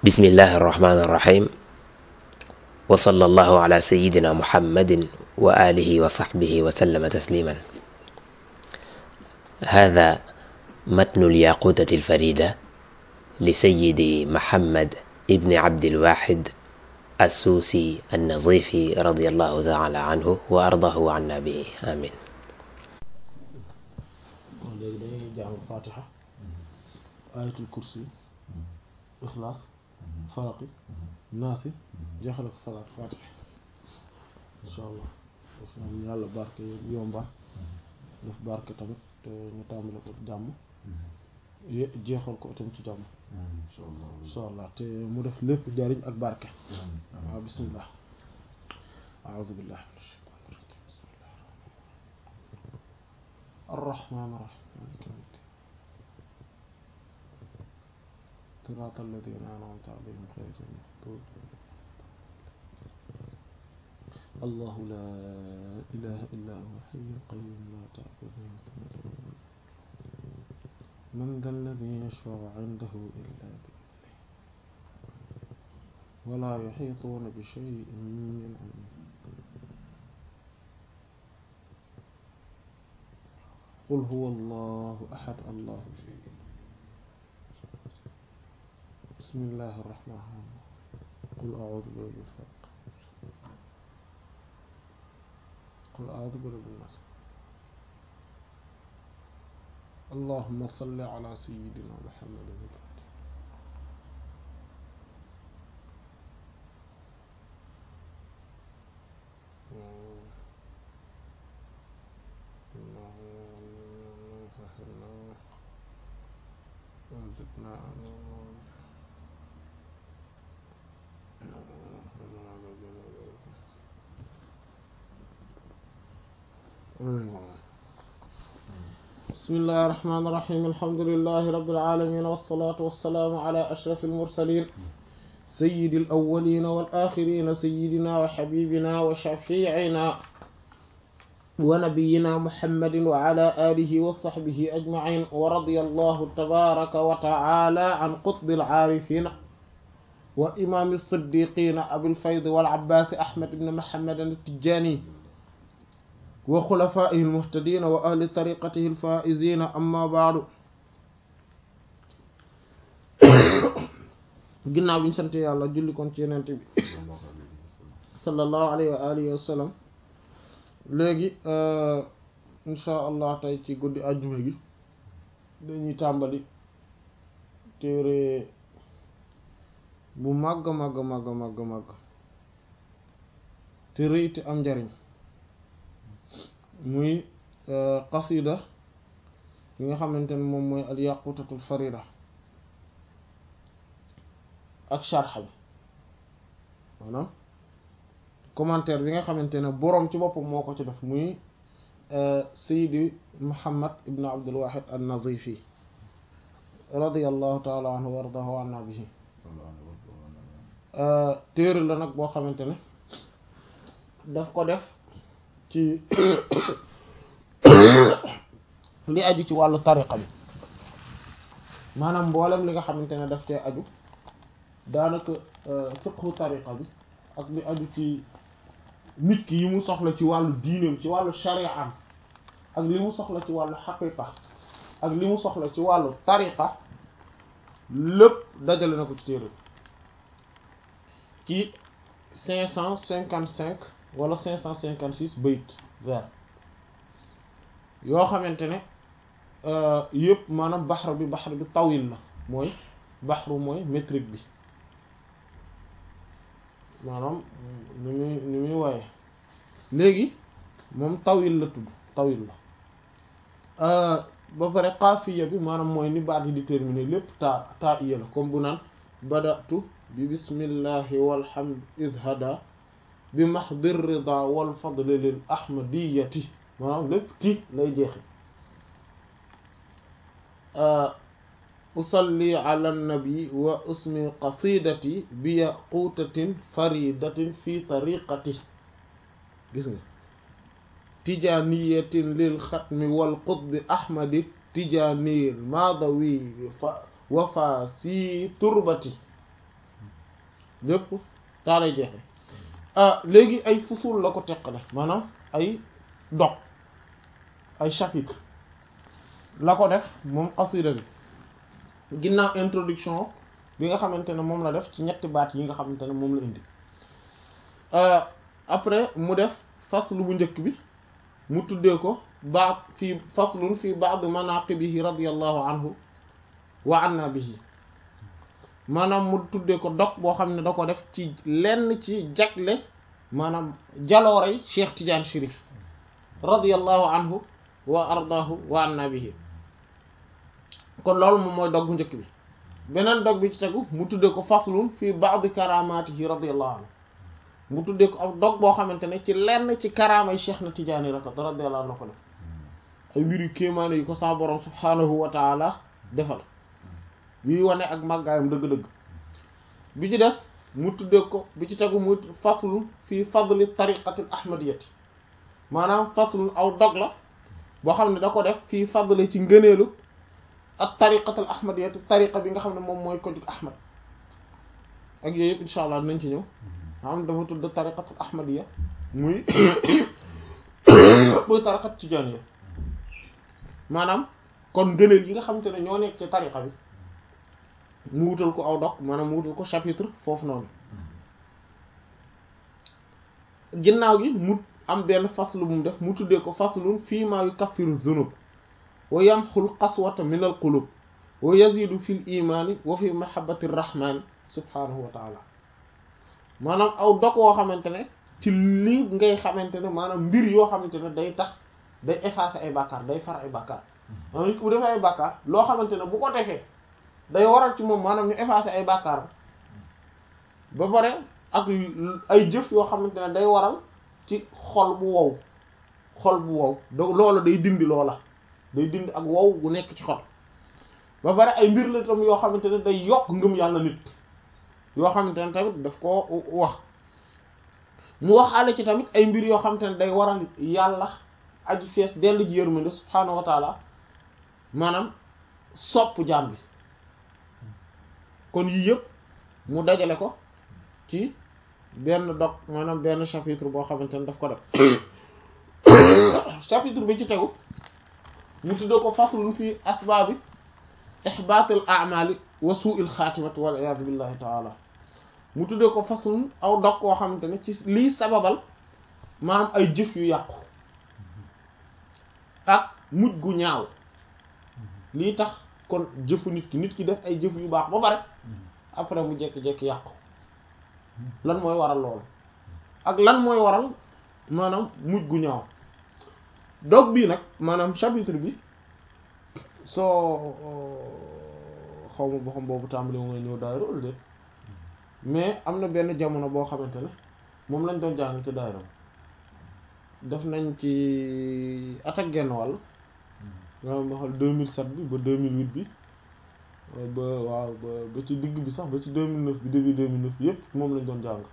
bismillahi irrahmani irrahim wa sallallahu ala sayidina muhammadin wa alihi wa sahbihi wa sallama tasliman hada matnu lyaqutati alfarida li sayidi muhammad ibni abdilwahid assuusi annazifi radiallahu taala anhu wa ardahu anna bi amin léegi dañuy jàng fatiha ayatul kursi ixlaas faraqi naasi jeexale ko salaat fatiha insha allah daf na yàlla barke yomba def barke tamit te ñu tàmbale ko jàmm jeexal ko itam ci jàmm insha allah te mu def lépp jariñ ak barke waaw bismillah a'udhu billahi minash shaytanir rajim bismillahir rahmanir rahim صراط الذين أنعمت عليهم غير المغضوب الله لا إله إلا هو الحي القيوم لا تأخذه سنة من ذا الذي يشفع عنده إلا بإذنه ولا يحيطون بشيء من علمه قل هو الله أحد الله الصمد بسم الله الرحمن الرحيم قل أعوذ برب الفلق قل أعوذ برب الناس اللهم صل على سيدنا محمد الفاتح وزدنا بسم الله الرحمن الرحيم الحمد لله رب العالمين والصلاة والسلام على أشرف المرسلين سيد الأولين والآخرين سيدنا وحبيبنا وشفيعنا ونبينا محمد وعلى آله وصحبه أجمعين ورضي الله تبارك وتعالى عن قطب العارفين وإمام الصديقين أبي الفيض والعباس أحمد بن محمد التجاني وخلفائه المهتدين وأهل طريقته الفائزين أما بعد ginnaaw bi ñu sant yàlla julli kon ci yenent bi sallallahu alayhi wa alihi wa sallam léegi insha allah tey ci guddi àjjuma gi dañuy tàmbali téere bu màgg màgg màgg màgg màgg te rëy te am njariñ muy qasida yi nga xamante ne moom mooy al yaqutatul farida ak sharxa bi maanaam commentaire bi nga xamante ne boroom ci boppam moo ko ci def muy Seydi Muhammad ibn Abdul Wahid an-Nazifi radiyallahu taala anhu wa ardahu anna bihi téere la nag boo xamante ne daf ko def ci li aju ci wàllu tariqa bi maanaam mboolem li nga xamante ne daf cee aju daanaka fiqhu tariqa bi ak li aju ci nit ki yi mu soxla ci wàllu diineem ci wàllu shari'am ak li mu soxla ci wàllu xaqiqa ak li mu soxla ci wàllu tariqa lépp dajale na ko ci téere ci cinq cent cinquante cinq wala cinq cent cinquante six bayt vers yoo xamante ne yëpp maanaam baxar bi baxar bi tawil la mooy baxru mooy métrique bi maanaam ni muy ni muy waaye léegi moom tawil la tudd tawil la ba pare xaafiya bi maanaam mooy ni baat yi di terminer lépp taa taa iya la comme bu naan badatu bi bismillahi walhamd idhada bi mahdir rida wal fadli lil ahmadiyati maanaam lépp ti lay jeexe usalli ala nabi wa usmi qasidati bi yaqutatin faridatin fi tariqati gis nga tijaniyatin lil xatmi wal qutbi ahmadi tijaniyil madawi fa wafa si turbati lépp taa lay jeexe léegi ay fusul la ko teqale maanaam ay dog ay chapitre la ko def moom xasida bi ginnaaw introduction bi nga xamante ne moom la def ci ñetti baat yi nga xamante ne moom la indi après mu def faslu bu njëkk bi mu tuddee ko baat fii faslun fii ba'd manaqibihi radiyallahu anhu wa anna bihi maanaam mu tuddee ko dog boo xam ne da ko def ci lenn ci jagle maanaam jaloorey Cheikh Tidiane Chérif radiyallahu anhu wa ardaahu wa anna bihi kon loolu moom mooy dog bu njëkk bi beneen dog bi ci tegu mu tuddee ko faslun fii ba'd karamatihi radiyallahu anhu mu tuddee ko ab dog boo xamante ne ci lenn ci karaamay Cheikh na Tidiane rek radiyallahu anhu ko def ay mbir yu kéemaane yu ko sa borom subhanahu wa taala defal yuy wane ak màggaayam dëgg-dëgg bi ci des mu tuddee ko bi ci tegu mu faslun fii fadli tariqatil ahmadiyati maanaam faslun aw dog la boo xam ne da ko def fii fadli ci ngëneelu ak tariqatul ahmadiyati tariqa bi nga xam ne moom mooy ko jug ahmad ak yooyu yëpp insha allah nañ ci ñëw am dafa tudd tariqatul ahmadiya muy muy tariqat tijaaniya maanaam kon ngëneel yi nga xamante ne ñoo nekk ci tariqa bi mu wutal ko aw dog maanaam mu wutal ko chapitre foofu noonu ginnaaw gi mu am benn faslu bu mu def mu tuddee ko faslun fii maa yukaffiru zunub wa yamxul qaswata min al qulub wa yazidu fi l imaani wa fi mahabbati rrahmani subhanahu wa taala maanaam aw dog woo xamante ne ci lii ngay xamante ne maanaam mbir yoo xamante ne day tax day effacer ay bàkkaar day far ay bàkkaar maanaam nit bu defee ay bàkkaar loo xamante ne bu ko defee day waral ci moom maanaam ñu effacer ay bàkkaar ba pare ak ay jëf yoo xamante ne day waral ci xol bu wow xol bu wow donc loola day dindi loola day dindi ak wow gu nekk ci xol ba pare ay mbir la tam yoo xamante ne day yokk ngëm yàlla nit yoo xamante ne tamit daf koo wax mu waxaale ci tamit ay mbir yoo xamante ne day waral yàlla aji fees dellu ji yërmande subhaanahu wa taala maanaam sopp jaam bi kon yii yëpp mu dajale ko ci benn dog maanaam benn chapitre boo xamante ne daf ko def chapitre bi ci tegu mu tuddee ko faslun fi asbaabi ihbaatil a'maali wa suu'il xaatimati wal iyaadu billahi taala mu tuddee ko faslun aw dog koo xamante ne ci lii sababal maanaam ay jëf yu yàqu ak mujj gu ñaaw lii tax kon jëfu nit ki nit ki def ay jëf yu baax ba pare après mu jekki-jekki yàqu lan mooy waral loolu ak lan mooy waral maanaam mujj gu ñaaw dog bii nag maanaam chapitre bi soo xaw ma boo xam boobu tàmbali mo nga ñëw daayira wala déet mais am na benn jamono boo xamante ne moom lañ doon jàng ci daayira def nañ ci at ak genn wàll nga ma xool 2007 bi ba 2008 bi ba waaw ba ba ci digg bi sax ba ci 2009 bi début 2009 bi yépp moom lañ doon jàng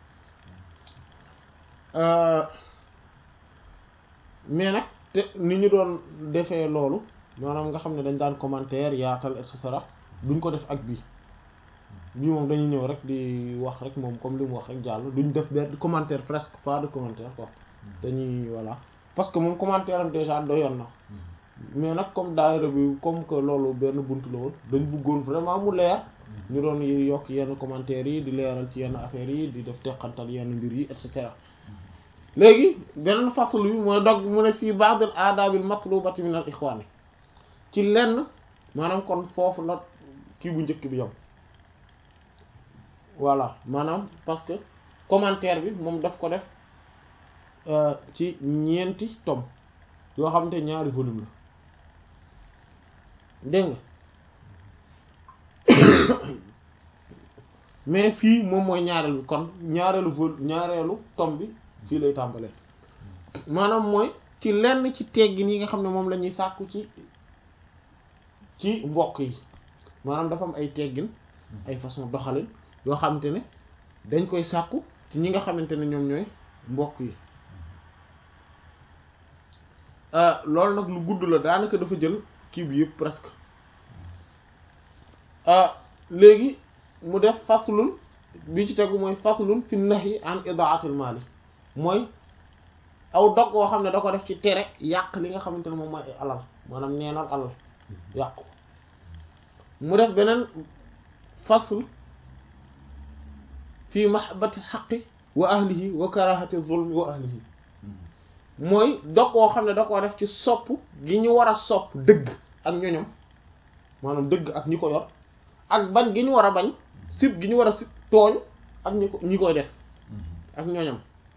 mais nag te ni ñu doon defee loolu maanaam nga xam ne dañ daan commentaire yaatal et cetera duñ ko def ak bii bii moom dañuy ñëw rek di wax rek moom comme li mu wax rek jàll duñ def benn commentaire presque pas de commentaire quoi dañuy voilà parce que moom commentaire am déjà doyoon na mais nag comme daayira bi comme que loolu benn bunt la woon dañ bëggoon vraiment mu leer ñu doon yokk yenn commentaires yi di leeral ci yenn affaires yi di def teqantal yenn mbir yi et cetera léegi beneen faslu bi mooy dog mu ne fii ba'dil aadaabil matlubati min al ixwaani ci lenn maanaam kon foofu la kii bu njëkk bi yam voilà maanaam parce que commentaire bi moom daf ko def ci ñeenti tome yoo xam te ñaari volume la dégg nga mais fii moom mooy ñaareelu bi kon ñaareelu vol ñaareelu tome bi fii lay tàmbalee maanaam mooy ci lenn ci teggin yi nga xam ne moom la ñuy sàkku ci ci mbokk yi maanaam dafa am ay teggin ay façon doxalin yoo xamante ne dañ koy sàkku ci ñi nga xamante ne ñoom ñooy mbokk yi loolu nag lu gudd la daanaka dafa jël kii bi yëpp presque léegi mu def faslun bi ci tegu mooy faslun fi nahyi an idaatil maali mooy aw dog woo xam ne da ko def ci tere yàq li nga xamante ne moom mooy ay alal maanaam neenal alal yàqu mu def beneen fasl fi mahabbati xaqi wa ahlihi wa karahati zulmi wa ahlihi mooy dog woo xam ne da ko def ci sopp gi ñu war a sopp dëgg ak ñoñom maanaam dëgg ak ñi ko yor ak bañ gi ñu war a bañ sib gi ñu war a sib tooñ ak ñi ko ñi koy def ak ñoñom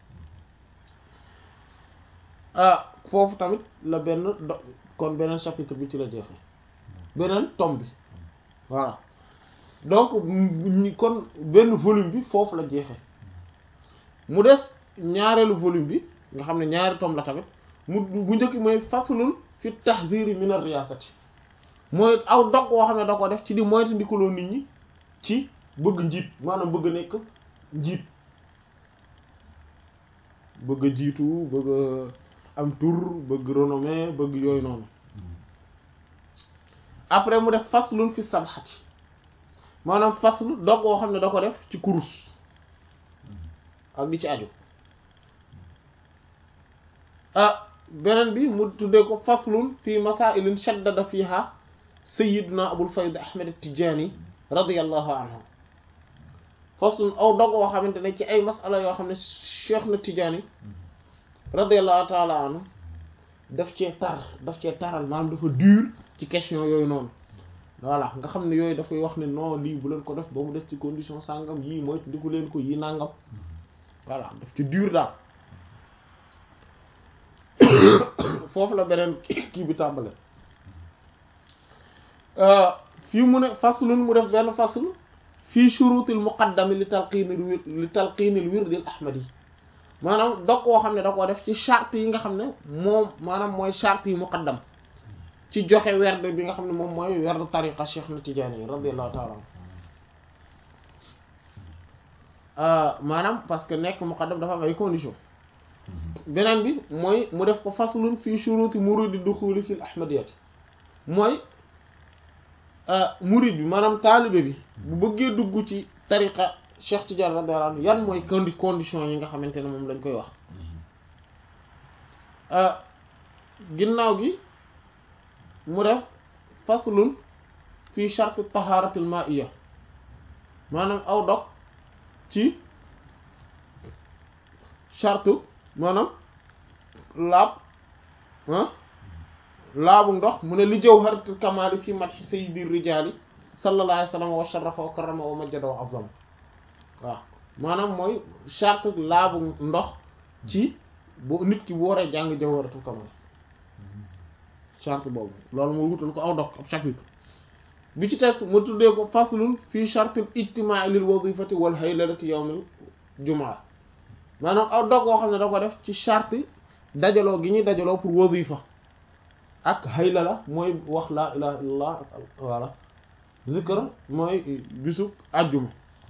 ah foofu tamit la benn do kon beneen chapitre bi ci la jeexee beneen tome bi voilà donc kon benn volume bi foofu la jeexee mu des ñaareelu volume bi nga xam ne ñaari tome la tamit mu bu njëkk mooy faslun fi tahziri min ar-riyasati mooy aw dog woo xam ne da ko def ci di moytu ndikaloo nit ñi ci bëgg njiit maanaam bëgg nekk njiit bëgg a jiitu bëgg a am tur bëgg renommée bëgg yooyu noonu après mu def faslun fi sabxati maanaam faslu dog woo xam ne da ko def ci kurus ak di ci aju ah beneen bi mu tuddee ko faslun fi masailin shaddada fiha sayyiduna abul fayd ahmed tijani radiyallahu anhu faslun aw dog woo xamante ne ci ay masala yoo xam ne cheikh na tijani radiyallahu taala anhu daf cee tar daf cee taral maanaam dafa dur ci question yooyu noonu voilà nga xam ne yooyu dafay wax ne non lii bu leen ko def ba mu def ci condition sàngam yii mooy ndiku leen ko yii nàngam voilà daf ci dur daal foofu la beneen kii bi tàmbale fii mu ne faslun mu def benn fasl fii shurutil muqaddami li talqiinil wir li talqiinil wirdil ahmadi maanaam dog koo xam ne da koo def ci charte yi nga xam ne moom maanaam mooy charte yi muqaddam ci joxe werd bi nga xam ne moom mooy werd tariqa Cheikh na Tijaani radiyallahu ta'ala anhu maanaam parce que nekk muqaddam dafa am ay conditions beneen bi mooy mu def ko faslun fii shuruti muridi duxuli fil ahmadiyati mooy murid bi maanaam taalibe bi bu bëggee dugg ci tariqa Cheikh Tidiane radiyallahu anhu yan mooy condi condition yi nga xamante ne moom lañ koy wax ginnaaw gi mu def faslun fii charte taharatil ma'iyya maanaam aw dog ci charte maanaam laab ah laabu ndox mu ne li jawharatul kamali fi madhi sayyidi rijali sallallahu alayhi wa sallam wa sharafa wa karrama wa majjada wa azama waaw maanaam mooy charte laabu ndox ci bu nit ki bu waree jàng jawharatul kamal charte boobu loolu moo wutal ko aw dog ab chapitre bi ci tes ma tuddee ko faslun fii chartil ijtimaa lil wazifati wal haylalati yawmil jumaa maanaam aw dog woo xam ne da ko def ci charte dajaloo gi ñuy dajaloo pour wazifa ak haylala mooy wax laa ilaha illallah voilà zikr mooy bisu àjjuma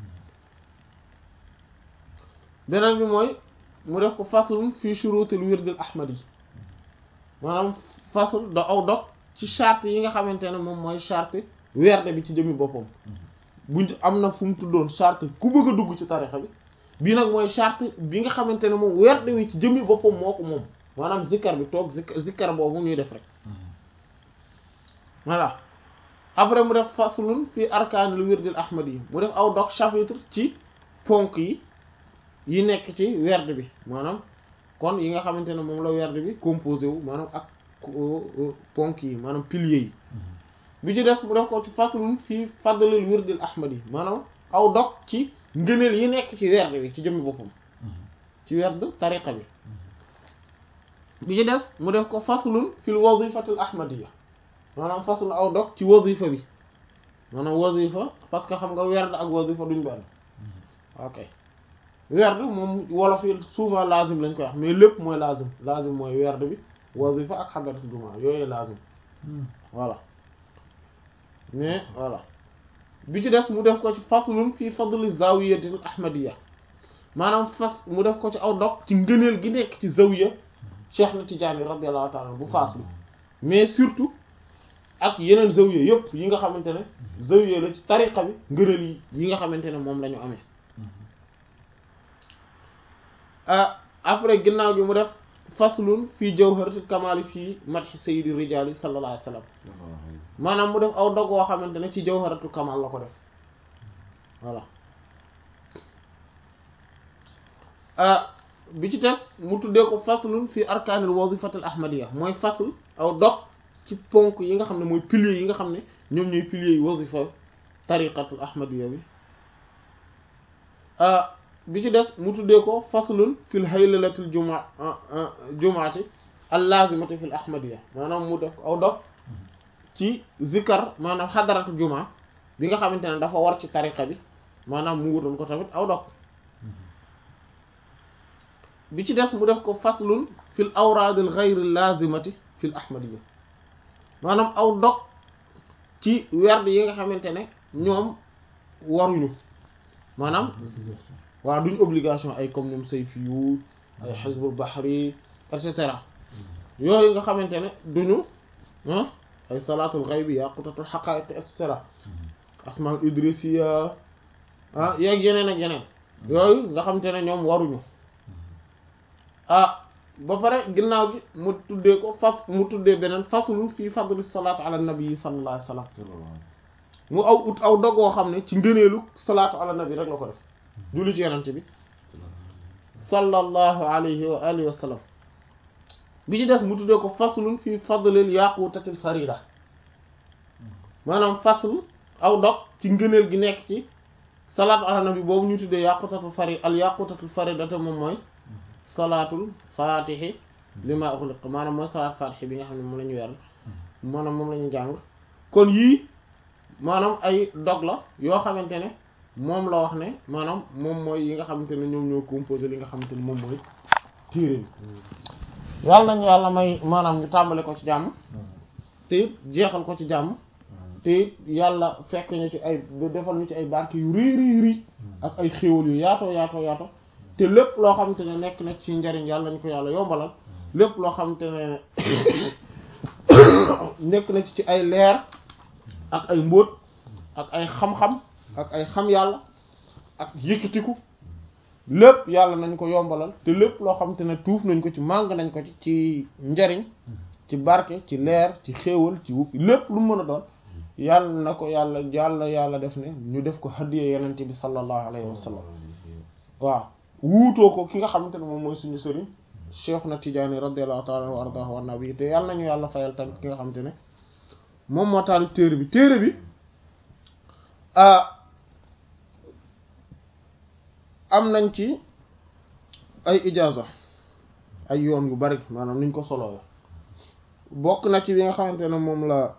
beneen bi mooy mu def ko faslun fii shurutil wirdil ahmadi maanaam fasl da aw dog ci charte yi nga xamante ne moom mooy charte werde bi ci jëmmi boppam buñ am na fu mu tuddoon charte ku bëgg a dugg ci tarixa bi bii nag mooy charte bi nga xamante ne moom werde wi ci jëmmi boppam moo ko moom maanaam zikkar bi toog zikkar zikkar boobu ñuy def rek voilà après mu def faslun fii arkaanil wirdil ahmad yi mu def aw dog chapitre ci ponk yi yi nekk ci werde bi maanaam kon yi nga xamante ne moom la werde bi composé wu maanaam ak ponk yi maanaam piliers yi bi ci des mu def ko ci faslun fii fadlil wirdil ahmad yi maanaam aw dog ci ngëneel yi nekk ci werd bi ci jëmmi boppam ci werd tariqa bi bi ci des mu def ko faslun fil wazifatil ahmadiyya maanaam faslun aw dog ci wazifa bi maanaam wazifa parce que xam nga werd ak wazifa duñ benn ok werd moom wolof yi souvent lazim lañ koy wax mais lépp mooy lazim lazim mooy werd bi wazifa ak xadaratul jumaa yooyu lazim voilà mais voilà bi ci des mu def ko ci faslun fii fadli zawiyatil ahmadiyya maanaam fas mu def ko ci aw dog ci ngëneel gi nekk ci zawiya Cheikh na Tijaani radiyallahu ta'ala bu faas bi mais surtout ak yeneen zawiya yëpp yi nga xamante ne zawiya la ci tariqa bi ngëneel yi yi nga xamante ne moom la ñu amee après ginnaaw gi mu def faslun fii jawharatul kamali fii madhi sayyidi rijali sallallahu alayhi wa sallam maanaam mu def aw dog woo xamante ne ci jawharatul kamal la ko def voilà bi ci tes mu tuddee ko faslun fii arkaanil wazifatil ahmadiyya mooy fasl aw dog ci ponk yi nga xam ne mooy piliers yi nga xam ne ñoom ñooy piliers yi wazifa tariqatul ahmadiyya bi bi ci des mu tuddee ko faslun fil haylalatil juma jumaati al lazimati fil ahmadiyya maanaam mu def ko aw dog ci zikar maanaam xadaratu juma bi nga xamante ne dafa war ci tariqa bi maanaam mu wutal ko tamit aw dog bi ci des mu def ko faslun fil awraadil ghayri lazimati fil ahmadiyya maanaam aw dog ci werd yi nga xamante ne ñoom waruñu maanaam waaw duñ obligation ay comme ñoom sayfiyu ay xisbul bahri et cetera yooyu nga xamante ne duñu ay salaatul ghaybi yaqutatul haqa'iq et cetera asmaul idrisiya ah yeeg yeneen ak yeneen yooyu nga xamante ne ñoom waruñu ah ba pare ginnaaw gi mu tuddee ko fas mu tuddee beneen faslun fii fadli salaatu ala nabi sallallahu alayhi wa sallam mu aw ut aw dogoo xam ne ci ngëneelu salaatu ala nabi rek la ko def julli ci yenante bi sallallahu alayhi wa alihi wa sallam bi ci des mu tuddee ko faslun fii fadlil yaqutatil farida maanaam fasl aw dog ci ngëneel gi nekk ci salaatu ala nabi boobu ñu tuddee yaqutatul farida al yaqutatul farida te moom mooy salaatul faatihi li ma uxliq maanaam mooy salaat faatihi bi nga xam ne moom la ñu weer maanaam moom la ñu jàng kon yii maanaam ay dog la yoo xamante ne moom la wax ne maanaam moom mooy yi nga xamante ne ñoom ñoo composé li nga xamante ne moom mooy téere bi yàlla nañu yàlla may maanaam ñu tàmbale ko ci jàmm te it jeexal ko ci jàmm te it yàlla fekk ñu ci ay defal ñu ci ay barke yu rii rii rii ak ay xéwal yu yaatoo yaatoo yaatoo te lépp loo xamante ne nekk na ci njariñ yàlla nañ ko yàlla yombalal lépp loo xamante ne nekk na ci ci ay leer ak ay mbóot ak ay xam-xam ak ay xam yàlla ak yëkkatiku lépp yàlla nañ ko yombalal te lépp loo xamante ne tuuf nañ ko ci màng nañ ko ci ci njariñ ci barke ci leer ci xéewal ci wukki lépp lu mën a doon yàlla na ko yàlla yàlla yàlla def ne ñu def ko hadiya yenente bi sallallahu alayhi wa sallam waaw wuutoo ko ki nga xamante ne moom mooy suñu sëriñ cheikh na tijaani radiallahu taala wa ardahu wa nabi te yàlla nañu yàlla fayal tamit ki nga xamante ne moom moo taal téere bi téere bi am nañ ci ay ijaaza ay yoon yu bari maanaam niñ ko soloo bokk na ci bi nga xamante ne moom la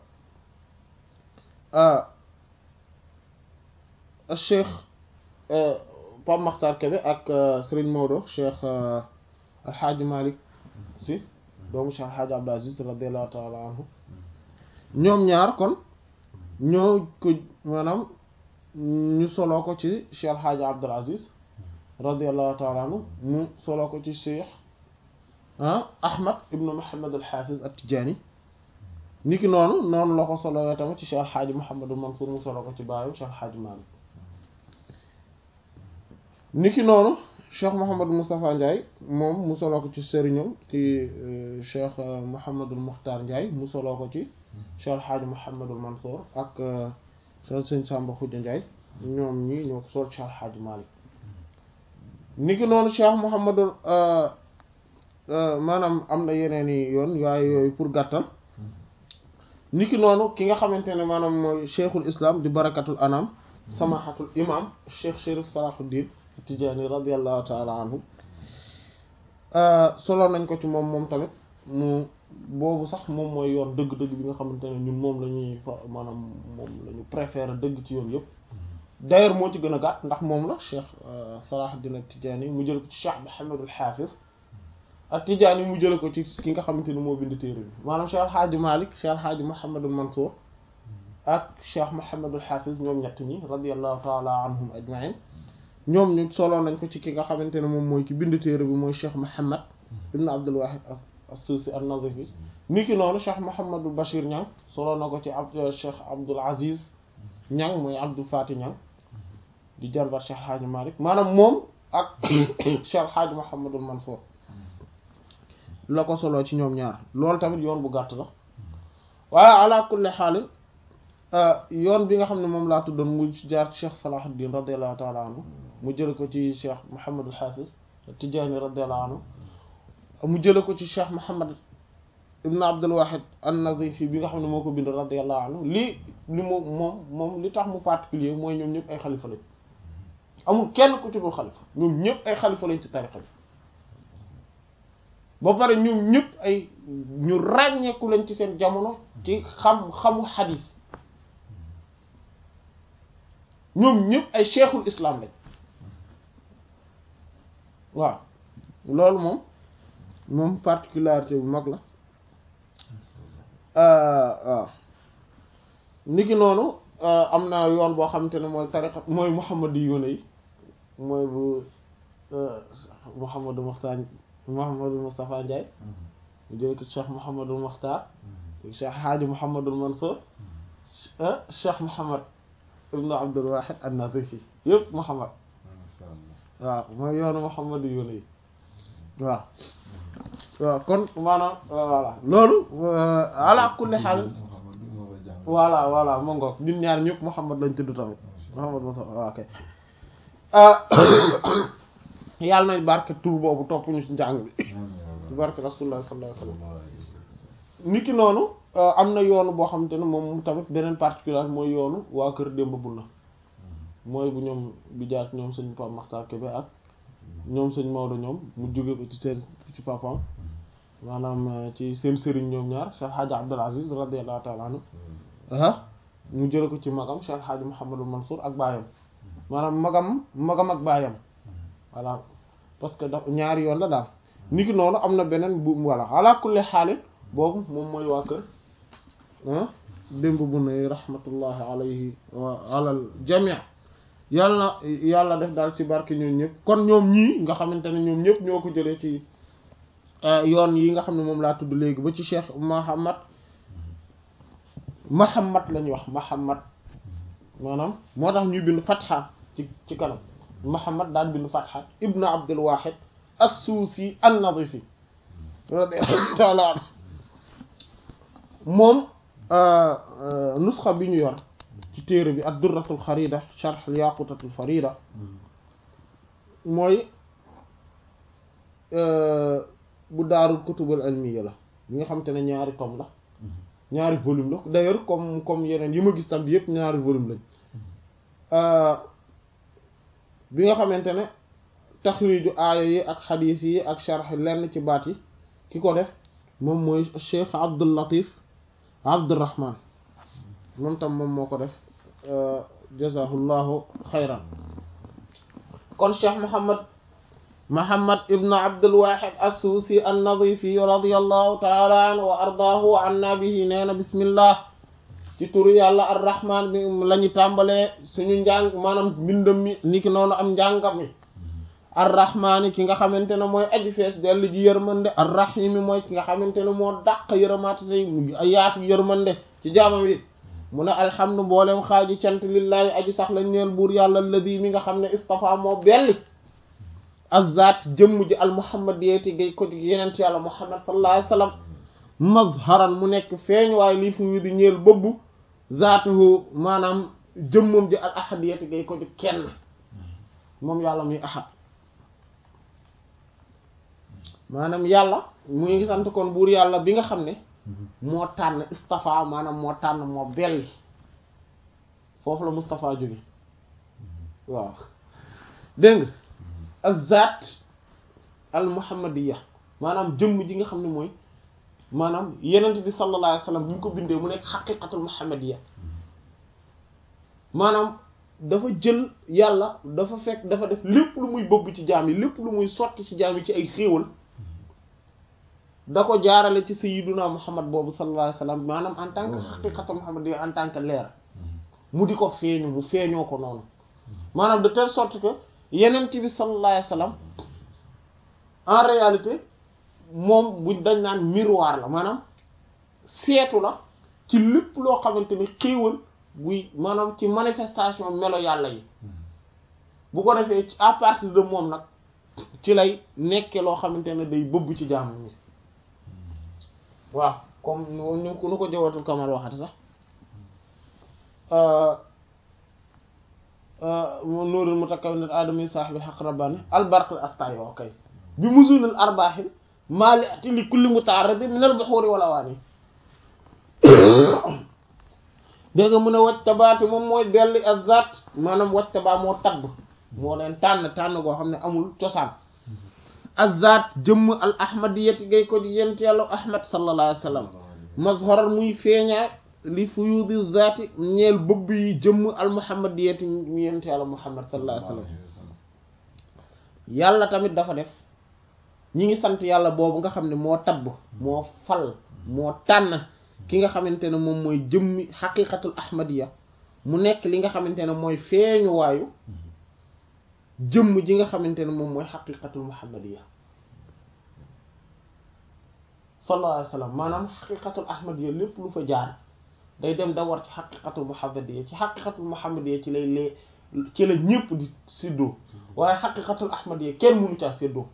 cheikh Pape Makhtar Kébé ak Serigne Maodo cheikh alxaaji Malick si doomu cheikh alxaaji Abdou Aziz radiallahu taala anhu ñoom ñaar kon ñoo ko maanaam ñu soloo ko ci cheikh alxaaji Abdou Aziz radiallahu taala anhu mu soloo ko ci cheikh Ahmad ibnu Muhammad al-Hafiz at-Tijani niki noonu noonu la ko solowee tamit ci cheikh alxaaji Mouhamadou Mansour mu soloo ko ci baayu cheikh alxaaji Malick niki noonu cheikh Mouhamadou Moustapha Ndiaye moom mu soloo ko ci sëriñam ci cheikh Mouhamadul Mukhtar Ndiaye mu soloo ko ci cheikh alxaaji Mouhamadul Mansour ak cheikh sëñ Samba Khoudia Ndiaye ñoom ñi ñoo ko sol cheikh alxaaji Malick niki noonu cheikh Mouhamadul maanaam am na yeneen i yoon waaye yooyu pour gàttal niki noonu ki nga xamante ne maanaam mooy cheikhul islam di barakatul anam samahatul imam cheikh Chérif Salahuddin Tijaani radiallahu taala anhu solo nañ ko ci moom moom tamit mu boobu sax moom mooy yoon dëgg-dëgg bi nga xamante ne ñun moom la ñuy fa maanaam moom la ñu préféré dëgg ci yoon yëpp d'ailleurs moo ci gën a gàtt ndax moom la cheikh Salahuddin Tijaani mu jël ko ci cheikh Muhammadul Hafiz ak Tijaani mu jële ko ci ki nga xamante ni moo bind téere bi maanaam Cheikh Alhaaji Malik Cheikh Alhaaji Mouhamadul Mansour ak Cheikh Mouhamadul Hafiz ñoom ñett ñi radiallahu taala anhum ajmain ñoom ñu solo nañ ko ci ki nga xamante ne moom mooy ki bind téere bi mooy Cheikh Mouhamad ibn Abdul Wahid as-Suusi an-Nazifi ni ki noonu Cheikh Mouhamadul Bachir Niang solo na ko ci ab Cheikh Abdul Aziz Niang mooy Abdul Fati Niang di jarbat Cheikh Alhaaji Malik maanaam moom ak Cheikh Hadj Mouhamadul Mansour la ko soloo ci ñoom ñaar loolu tamit yoon bu gàtt la waaye ala kulli xaalin yoon bi nga xam ne moom laa tuddoon mu jaar ci Cheikh Salahuddin radiallahu taala anhu mu jële ko ci Cheikh Mouhamadul Hafiz Tijaani radiallahu anhu mu jële ko ci Cheikh Mouhamad ibn Abdul Wahid an-Nazifi bi nga xam ne moo ko bind radiallahu anhu lii li moom moom moom li tax mu particulier mooy ñoom ñëpp ay xalifa lañ amul kenn ku ci dul xalifa ñoom ñëpp ay xalifa lañ ci tariqa bi ba pare ñoom ñëpp ay ñu ràññeeku lañ ci seen jamono ci xam xamu xadis ñoom ñëpp ay cheikhul islam lañ waaw loolu moom moom particularité bu mag la waaw niki noonu am na yoon boo xamante ne mooy tariqa mooy muhammad yi yoone yi mooy bu muhammadu muxtaar muhammadu mustafa Ndiaye mu jële ko cheikh muhammadul muxtaar cheikh haaji muhammadul mansour cheikh muhammad ibnu abdul wahid an-nazifi yëpp muhammad waaw mooy yoonu muhammad yi yoone yi waaw waaw kon maanaam voilà loolu ala kulli xaal voilà voilà ma ngoog ñun ñaar ñëpp Muhammad lañ tudd tamit Muhammad Mustafa ok yàlla nañ barke tur boobu topp ñu ci njàng bi ci barke rasulullah sallallahu alayhi wasallam niki noonu am na yoonu boo xamante ne moom tamit beneen particulier mooy yoonu waa kër Demba Bunna mooy bu ñoom bi jaar ñoom sëñ Pape Makhtar Kébé ak ñoom sëñ Maodo ñoom mu jóge ko ci seen ci papam maanaam ci seen sëriñ ñoom ñaar Cheikh Hadji Abdul Aziz radiyallahu ta'ala anhu ah mu jële ko ci magam Cheikh Hadji Mouhamadul Mansour ak baayam maanaam magam magam ak baayam voilà parce que daf ñaari yoon la daal niki noonu am na beneen bu voilà ala kulli xaalin boobu moom mooy waa kër ah démb bu ne rahmatullahi alayhi wa alal jamii yàlla na yàlla def daal ci barke ñoom ñëpp kon ñoom ñii nga xamante ne ñoom ñëpp ñoo ko jëlee ci yoon yi nga xam ne moom laa tudd léegi ba ci cheikh Muhammad Muhammad la ñuy wax Muhammad maanaam moo tax ñuy bind fatxa ci ci kanam Muhammad daan bind fatxa ibnu Abdul Wahid as-Suusi an-Nadifi radiyallahu ta'ala anhu moom nusxa bi ñu yor ci téere bi ad-Durratul Xarida sharh al-Yaqutatul Farida mooy bu daarul kutubul ilmiya la bi nga xamante ne ñaari tome la ñaari volume la d'ailleurs comme comme yeneen yi ma gis tam bi yëpp ñaari volume lañ bi nga xamante ne taxriiju aaya yi ak xadiis yi ak sharh lenn ci baat yi ki ko def moom mooy Cheikh Abdul Latif Abdurrahman moom tam moom moo ko def jazahullahu xayran kon Cheikh Muhammad Muhammad ibn Abdul Wahid as-Suusi an-Nadifi radiyallahu ta'ala anhu wa ardaahu wa anna bihi nee na bismillah ci turu yàlla ar-Rahman bi la ñu tàmbalee suñu njàng maanaam mbindam mi niki noonu am njàngam mi ar-Rahmaani ki nga xamante ne mooy aji fees dellu ji yërmande ar-Rahimi mooy ki nga xamante ne moo dàq yërëmaate tey yaatu yërmande ci jaamam yi mu ne alhamdu mboolem xaaji cant lillahi aji sax lañ neel buur yàlla alladi mi nga xam ne istafa moo belli azat jëmm ji al muhammadiyati gay ko yenent yàlla muhammad sallallahu alayhi wasallam mazharan mu nekk feeñ waaye lii fu wi di ñeel bëbb zaatuhu maanaam jëmmam ji al ahadiyati gay ko kenn moom yàlla muy ahad maanaam yàlla mu ngi sant kon buur yàlla bi nga xam ne moo tànn istafa maanaam moo tànn moo belli foofu la Mustafa jóge waaw dégg nga azat al muhammadiya maanaam jëmm ji nga xam ne mooy maanaam yenent bi sallallahu alayhi wasallam bi ñu ko bindee mu nekk xaqiqatul muhammadiya maanaam dafa jël yàlla dafa fekk dafa def lépp lu muy bëgg ci jaam yi lépp lu muy sotti ci jaam yi ci ay xéewal da ko jaarale ci sayyiduna muhammad boobu sallallahu alayhi wasallam maanaam en tant que xaqiqatul muhammadiya en tant que leer mu di ko feeñu mu feeñoo ko noonu maanaam de telle sorte que yenent bi sallallahu alayhi wasallam en réalité moom buñ dañ naan miroir la maanaam seetu la ci lépp loo xamante ni xéewal buy maanaam ci manifestation melo yàlla yi bu ko defee à partir de moom nag ci lay nekke loo xamante ne day bëbb ci jaamu ñi waaw comme nu nu nu ko jawatul kamal waxati sax nuurul mutakawwinat aadami saaxibil xaq rabbani albarqil astay wa kay bi musunil arbaaxil maali ati li kulli mutaarradi min al buxuuri wal awaani dégg nga mun a wacc tabaati moom mooy delli azat maanaam wacc tabaa moo tabb moo leen tànn tànn goo xam ne amul cosaan azat jëmm al ahmadiyati gay ko di yent yàlla ahmad sallallahu alayhi wa sallam mazharal muy feeñaa li fuyudi zaati ñeel bëbb yi jëmm al muhammadiyati ñu yent yàlla muhammad sallallahu alayhi wa sallam yàlla tamit dafa def ñi ngi sant yàlla boobu nga xam ne moo tabb moo fal moo tànn ki nga xamante ne moom mooy jëmmi xaqiqatul ahmadiya mu nekk li nga xamante ne mooy feeñuwaayu jëmm ji nga xamante ne moom mooy xaqiqatul muhammadiya sallallahu alayhi wa sallam maanaam xaqiqatul ahmadiya lépp lu fa jaar day dem da war ci xaqiqatul muhammadiya ci xaqiqatul muhammadiya ci lay lee ci la ñépp di séddoo waaye xaqiqatul ahmadiya kenn mënu caa séddoo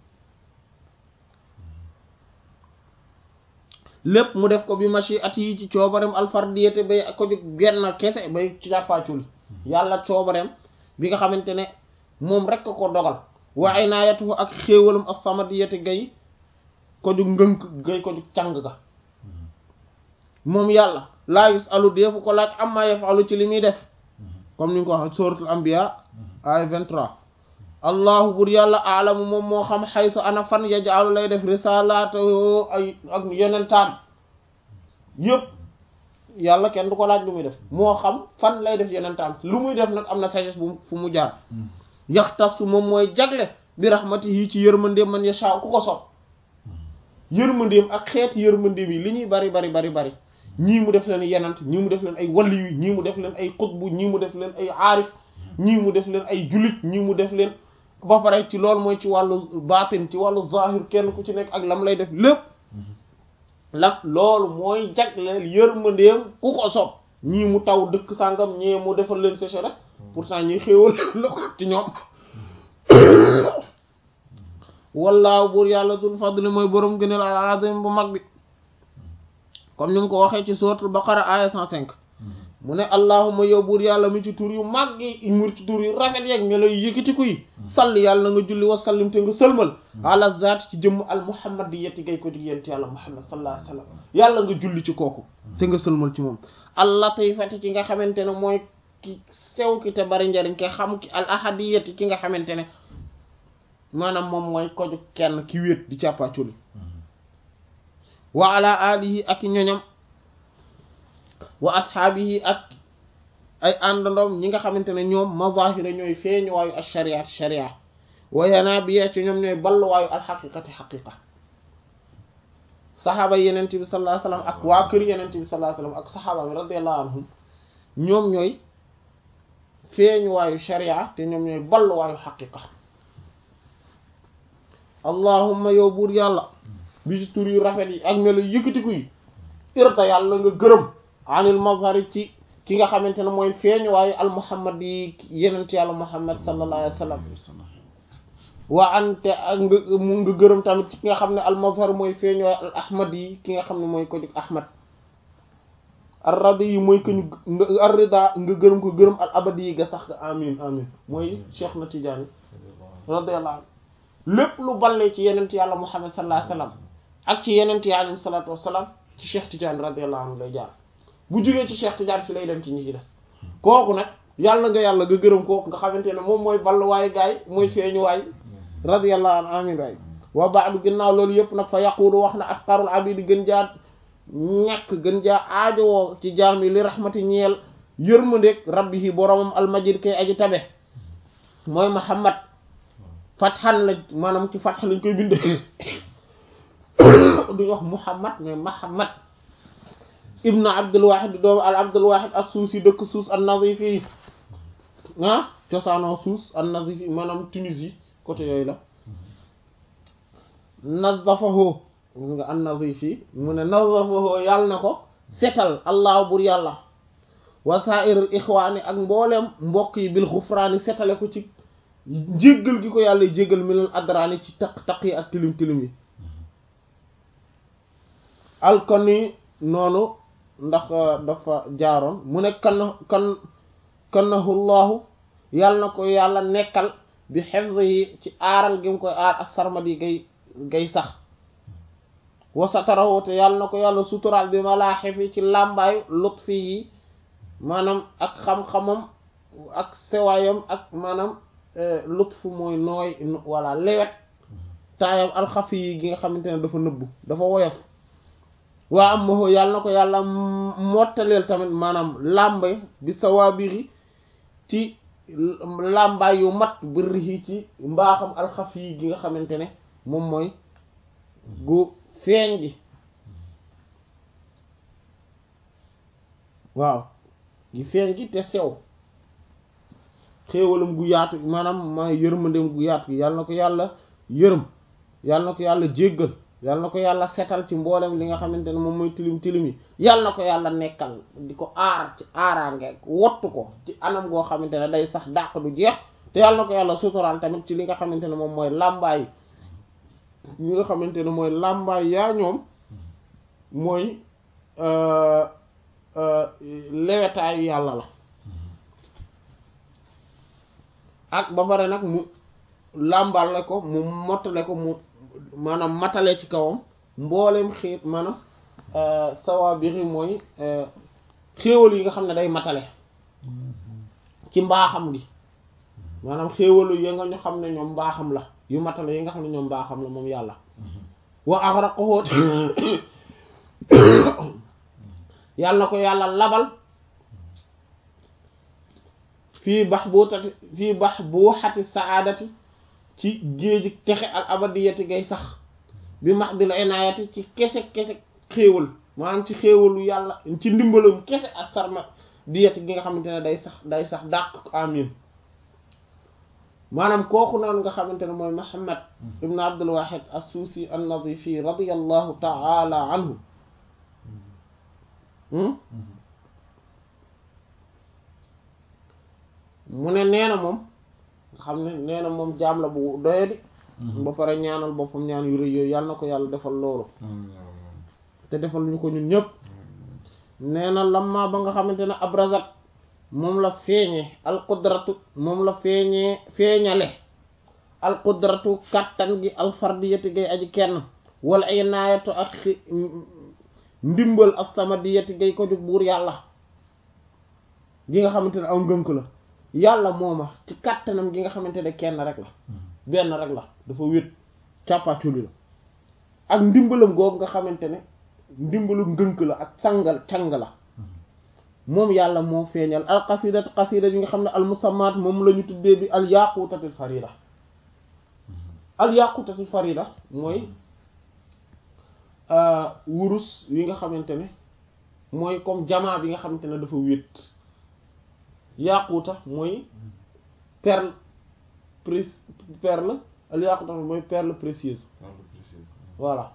lépp mu def ko bi machi at yi ci coobarem alfardiyete bay ko jóg benn kese bay càppaaculi yàlla coobarem bi nga xamante ne moom rek ko dogal wa inaayatuhu ak xéewalam as-samadiyete gay ko jóg ngënk gay ko jóg càng ga moom yàlla laa yusalu deefu ko laaj amma yafalu ci li muy def comme ni nga ko wax suratul anbiya ay 23 allahu bur yàlla aalamu moom moo xam xaytu ana fan yajaalu lay def risalaatoo ay ak yonentaam yëpp yàlla kenn du ko laaj lu muy def moo xam fan lay def yonentaam lu muy def nag am na sagesse bu fu mu jaar yaxtasu moom mooy jagle bi rahmatihi ci yërmandeem man yasha ku ko sopp yërmandeem ak xeet yërmandeem yi li ñuy bari bari bari bari ñii mu def leen yenant ñii mu def leen ay waliyu ñii mu def leen ay xutbu ñii mu def leen ay aarif ñii mu def leen ay jullit ñii mu def leen ba pare ci loolu mooy ci wàllu baatin ci wàllu zahir kenn ku ci nekk ak lam lay def lépp la loolu mooy jagleel yërmandeem ku ko sopp ñii mu taw dëkk sàngam ñii mu defal leen sécheresse pourtant ñi xéewal la ko ci ñoom wallaahu buur yàlla dul fadli mooy borom gëneel al azim bu mag bi comme ni mu ko waxee ci suratul baqara aya 105 mu ne allahuma yow buur yàlla mi ci tur yu mag yi mu ci tur yu rafet yeeg melo yu yëkkatiku yi salli yàlla nga julli wa sallim te nga sëlmal ala zaat ci jëmm al muhammad di yetti gay ko di yent yàlla muhammad sallallahu alayhi wa sallam yàlla nga julli ci kooku te nga sëlmal ci moom al latifati ki nga xamante ne mooy ki sew ki te bari njariñ ki xam ki al ahadiyati ki nga xamante ne maanaam moom mooy koju kenn ki wéet di càppaaculi wa ala alihi ak ñoñam wa ashaabihi ak ay àndandoom ñi nga xamante ne ñoom mazahira ñooy feeñuwaayu al shariat sharia wa yanaabiya ci ñoom ñooy balluwaayu al xaqiqati xaqiqa saxaaba yenente bi sallallahu alayhi wasallam ak waa kër yenente bi sallallahu alayhi wasallam ak saxaaba bi radiyallahu anhum ñoom ñooy feeñuwaayu sharia te ñoom ñooy balluwaayu xaqiqa allahumma yow buur yàlla bi ci tur yu rafet yi ak melo yëkkatiku yi irta yàlla nga gërëm anil mazhari ci ki nga xamante ne mooy feeñ waaye al muhammad yi yenent yàlla muhammad sallallahu alayhi wa sallam waa ante ak nga mu nga gërëm tamit ci ki nga xam ne al mazhar mooy feeñ waaye al ahmad yi ki nga xam ne mooy ko jóg ahmad ar radi yi mooy que ñu ar rida nga gërëm ko gërëm al abadi yi ga sax nga amin amin mooy cheikh na tijaani radiyallahu anhu lépp lu ballee ci yenent yàlla muhammad sallallahu alayhi wa sallam ak ci yenent yi alayhi salatu wassalam ci cheikh tijaani radiyallahu anhu lay jaar bu jugee ci Cheikh Tidiane fi lay dem ci ñi ci des kooku nag yàlla nga yàlla nga gërëm kooku nga xamante ne moom mooy balluwaay gaay mooy feeñuwaay radiyallahu anhu amin waay wa ba'du ginnaaw loolu yëpp nag fa yaqulu wax na afqarul abidi gën jaa ñàkk gën jaa aajowoo ci jaam yi li rahmati ñeel yërmandeeg rabbihi boromam almajid kay aji tabe mooy Muhammad fatxan la maanaam ci fatx lañ koy bindee duñ wax Muhammad mais Muhammad ibnu abdulwahid doomu al abdulwahid as suusi dëkk suus an nazifi ah cosaanoo suus an nazifi maanaam Tunisie côté yooyu la nazafahu nga an nazifi mu ne nazafahu yàlla na ko setal allah bur yàlla wa sa'irul ixwaani ak mbooleem mbokk yi bil xufraani setale ko ci jéggal gi ko yàlla jéggal mi leen adraani ci taq taq yi ak tilim tilim yi alkoni noonu ndax dafa jaaroon mu ne kan kan kannahullahu yàlla na ko yàlla nekkal bi xefse yi ci aaral gi mu koy aar ak sarmat yi gay gay sax wasatarahu te yàlla na ko yàlla suturaal bi malaaxifi ci làmbaayu lutfi yi maanaam ak xam-xamam ak sewaayam ak maanaam lutf mooy nooy walla lewet taayam alxafi yi gi nga xamante ne dafa nëbbu dafa woyof waa am moo yàlla na ko yàlla mottaleel tamit maanaam làmbe bi sawaabiri ci làmbaay yu mat bërri ci mbaaxam alxafi yi gi nga xamante ne moom mooy gu feeñ gi waaw gi feeñ gi te sew xéewalam gu yaatu maanaam ma yërmandem gu yaatu gi yàlla na ko yàlla yërëm yàlla na ko yàlla jéggal yàlla na ko yàlla setal ci mboolem li nga xamante ne moom mooy tilim tilim yi yàlla na ko yàlla nekkal di ko aar ci aaraange wottu ko ci anam goo xamante ne day sax dàq du jeex te yàlla na ko yàlla suturaal tamit ci li nga xamante ne moom mooy làmbaay ñi nga xamante ne mooy làmbaay yaa ñoom mooy lewetaayu yàlla la ak ba pare nag mu làmbale ko mu mottale ko mu maanaam matale ci kawam mboolem xiit maanaam sawaabiri mooy xéewal yi nga xam ne day matale ci mbaaxam gi maanaam xéewalu yi nga ñu xam ne ñoom mbaaxam la yu matale yi nga xam ne ñoom mbaaxam la moom yàlla wa aghraqahu yàlla na ko yàlla labal fii bax boo tati fii bax boo xati saadati ci géeji texe al abadiyati gay sax bi max dil inaayati ci kese kese xéewal maanaam ci xéewalu yàlla ci ndimbalam kese ak sarma diyati gi nga xamante ne day sax day sax dàq amin maanaam kooku noonu nga xamante ne mooy Muhammad ibn Abdul Wahid as-Suusi an-Nadifi radiyallahu ta'ala anhu mu ne nee na moom nga xam ne nee na moom jaam la bu doyadi ba pare ñaanal boppam ñaan yu rëy yooyu yàlla na ko yàlla defal loolu te defal ñu ko ñun ñëpp nee na lamma ba nga xamante ne abrazat moom la feeñe alqudratu moom la feeñee feeñale alqudratu kàttan gi alfardiyati gay aji kenn wala ay naayatu ak ndimbal ak samadiyati gay ko jóg buur yàlla gi nga xamante ne aw ngënk la yàlla mooma ci kàttanam gi nga xamante ne kenn rek la benn rek la dafa wét càppaaculi la ak ndimbalam googu nga xamante ne ndimbalu ngënk la ak sangal càng la moom yàlla moo feeñal al qasidat qasida yi nga xam ne al musammaat moom la ñu tuddee bi al yaqutatil farida al yaqutatil farida mooy wurus yi nga xamante ne mooy comme jamaa bi nga xamante ne dafa wét yaquta mooy perle pré perle al yaquta mooy perle précieuse voilà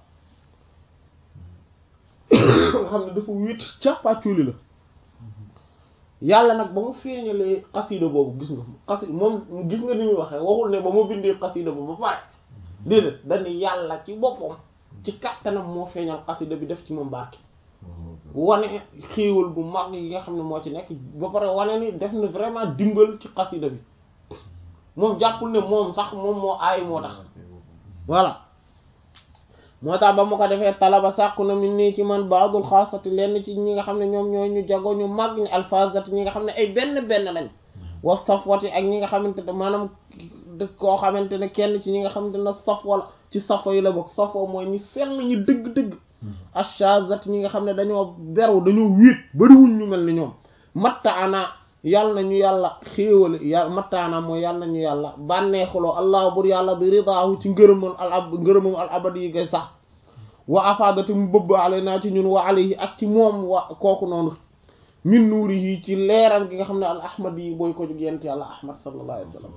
nga xam ne dafa wét càppaaculi la yàlla nag ba mu feeñalee xasida boobu gis nga xasida moom gis nga ni muy waxee waxul ne ba mu bindee xasida boobu ba pare déedéet dañu yàlla ci boppam ci kattanam moo feeñal xasida bi def ci moom barke wane xéewal bu mag yi nga xam ne moo ci nekk ba pare wane ni def na vraiment dimbal ci xasida bi moom jàppul ne moom sax moom moo aay moo tax voilà moo tax ba mu ko defee talaba sàkku na min nii ci man baadul xaasati lenn ci ñi nga xam ne ñoom ñooy ñu jago ñu mag ñi alfazati ñi nga xam ne ay benn benn lañ wa safwati ak ñi nga xamante ne maanaam koo xamante ne kenn ci ñi nga xamante ne safwa la ci safwa yi la bokk safwa mooy ñi sell ñi dëgg-dëgg ashazat ñi nga xam ne dañoo beru dañoo wéet bariwuñ ñu mel ni ñoom mattaana yàlla na ñu yàlla xéewale yàlla mattaana mooy yàlla na ñu yàlla bànneexuloo allah bur yàlla bi ridaahu ci ngërëmal al ab ngërëmam al abadi yi ngay sax wa afadati mu bëbb ale naa ci ñun wa alayhi ak ci moom wa kooku noonu min nuuri yi ci leeram gi nga xam ne al ahmad yi booy ko jóg yent yàlla ahmad sallallahu alayhi wa sallam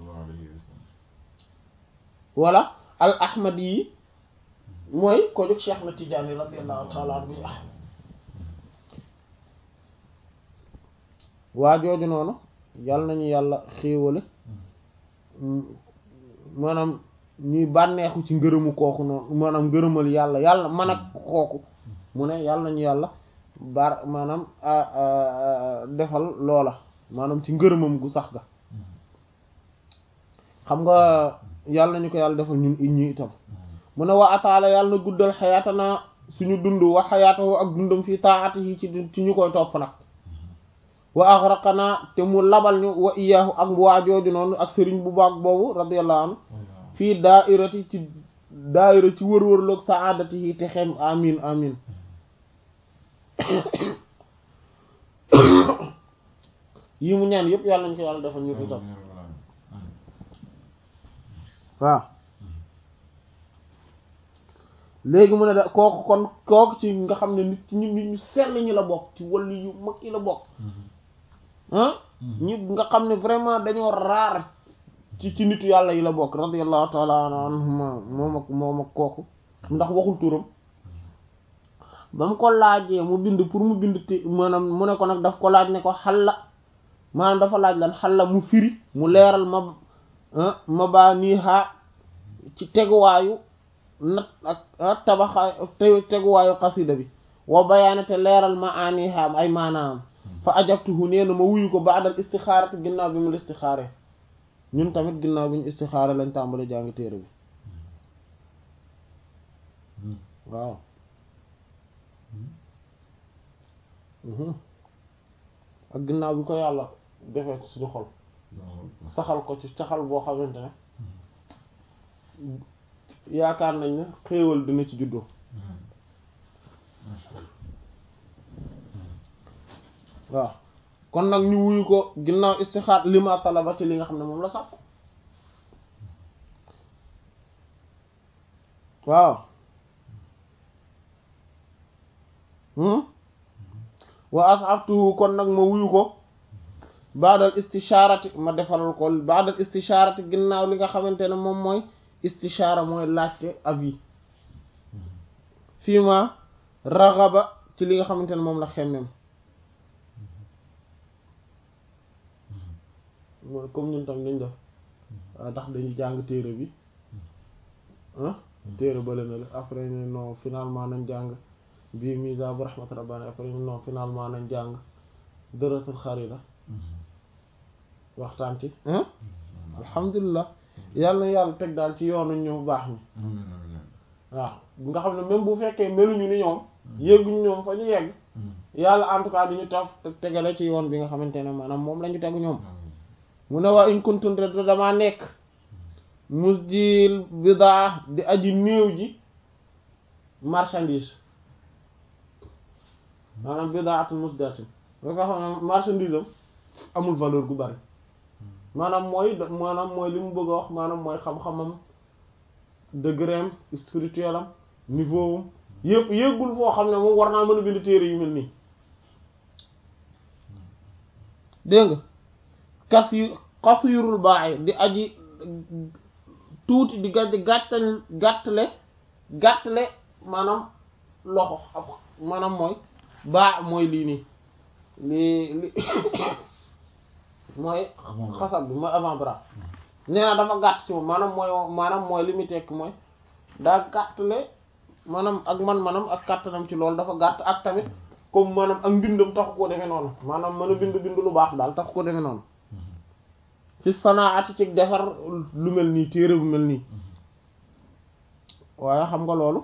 wala al ahmad yi mooy ko jóg cheikh na tijaani radiyallahu taala anhu ah waa jooju noonu yàlla nañu yàlla xéewale maanaam ñuy bànneexu ci ngërëmu kooku noonu maanaam ngërëmal yàlla yàlla man ak kooku mu ne yàlla nañu yàlla bar maanaam defal loola maanaam ci ngërëmam gu sax ga xam nga yàlla nañu ko yàlla defal ñun ñi itam mu ne wa ataala yàlla na guddal xayaatana suñu dund wa xayaatahu ak dundam fii taatihi ci ci ñu koy topp nag wa aghraqana te mu labal ñu wa iyaahu ak waajooju noonu ak sëriñ bu baax boobu radiyallahu anhu fii daairati ci daaira ci wër-wërloog saadatihi te xem amin amin yi mu ñaan yëpp yàlla nañ ko yàlla defal ñu itam waaw léegi mu ne da kooku kon kooku ci nga xam ne nit ñu nit ñu sell ñi la bokk ci wàllu yu mag yi la bokk ah ñi nga xam ne vraiment dañoo raar ci ci nitu yàlla yi la bokk radiyallahu taala anhuma moom ak moom ak kooku ndax waxul turam ba mu ko laajee mu bind pour mu bind te maanaam mu ne ko nag daf ko laaj ne ko xalla maanaam dafa laaj lan xalla mu firi mu leeral ma ma baa nii xaa ci teguwaayu nat ak tabaxaay teguwaayu xasida bi wa bayaana te leeral ma ani xaam ay maanaam fa ajabtuhu nee na ma wuyu ko baadal istixaarati ginnaaw bi mu istixaare ñun tamit ginnaaw bi ñu istixaare lañ tàmbali jàng téere bi waaw ak ginnaaw bi ko yàlla defee ci suñu xol saxal ko ci saxal boo xamante ne yaakaar nañ ne xéewal dina ci juddoo waaw kon nag ñu wuyu ko ginnaaw istixaar lima talaba ci li nga xam ne moom la sàkku waaw wa asabtuhu kon nag ma wuyu ko baadal istishaarati ma defaral ko baadal istishaarati ginnaaw li nga xamante ne moom mooy istishaara mooy laajte avis fii ma raxaba ci li nga xamante ne moom la xemmem mooy comme ñun tam nañ def ndax dañu jàng téere bi ah téere bale na la après ñu non finalement nañ jàng bii misa bu rahmat rabbani après ñu non finalement nañ jàng dëratul xarida waxtaan ci alhamdulilah yàlla na yàlla teg daal ci yoonu ñu baax ñi waaw nga xam ne même bu fekkee meluñu ni ñoom yegguñu ñoom fa ñu yegg yàlla en tout cas di ñu taf tegale ci yoon bi nga xamante ne maanaam moom la ñu tegu ñoom mu ne waa in kuntum te damaa nekk musjil bidaa di aji néew ji marchandise maanaam bidaatul musdatin nga nga xam ne marchandise am amul valeur gu bari maanaam mooy maanaam mooy li mu bëgg a wax maanaam mooy xam-xamam degré am spirituel am niveau am yëpp yëggul foo xam ne moom war naa mën a bind téere yu mel nii dégg nga kas yu xasirul baax di aji tuuti di gàtt gàttal gàttale gàttale maanaam loxo ab maanaam mooy baax mooy lii nii lii li mooy xasab bi mooy avant bras nee na dafa gàtt ci moom maanaam mooy maanaam mooy li muy tekk mooy daa gàttale maanaam ak man manam ak kàttanam ci loolu dafa gàtt ak tamit comme maanaam ak mbindam taxu koo demee noonu maanaam mën a bind bind lu baax daal taxu koo demee noonu fi sanaati ci defar lu mel nii téere bu mel nii waaye xam nga loolu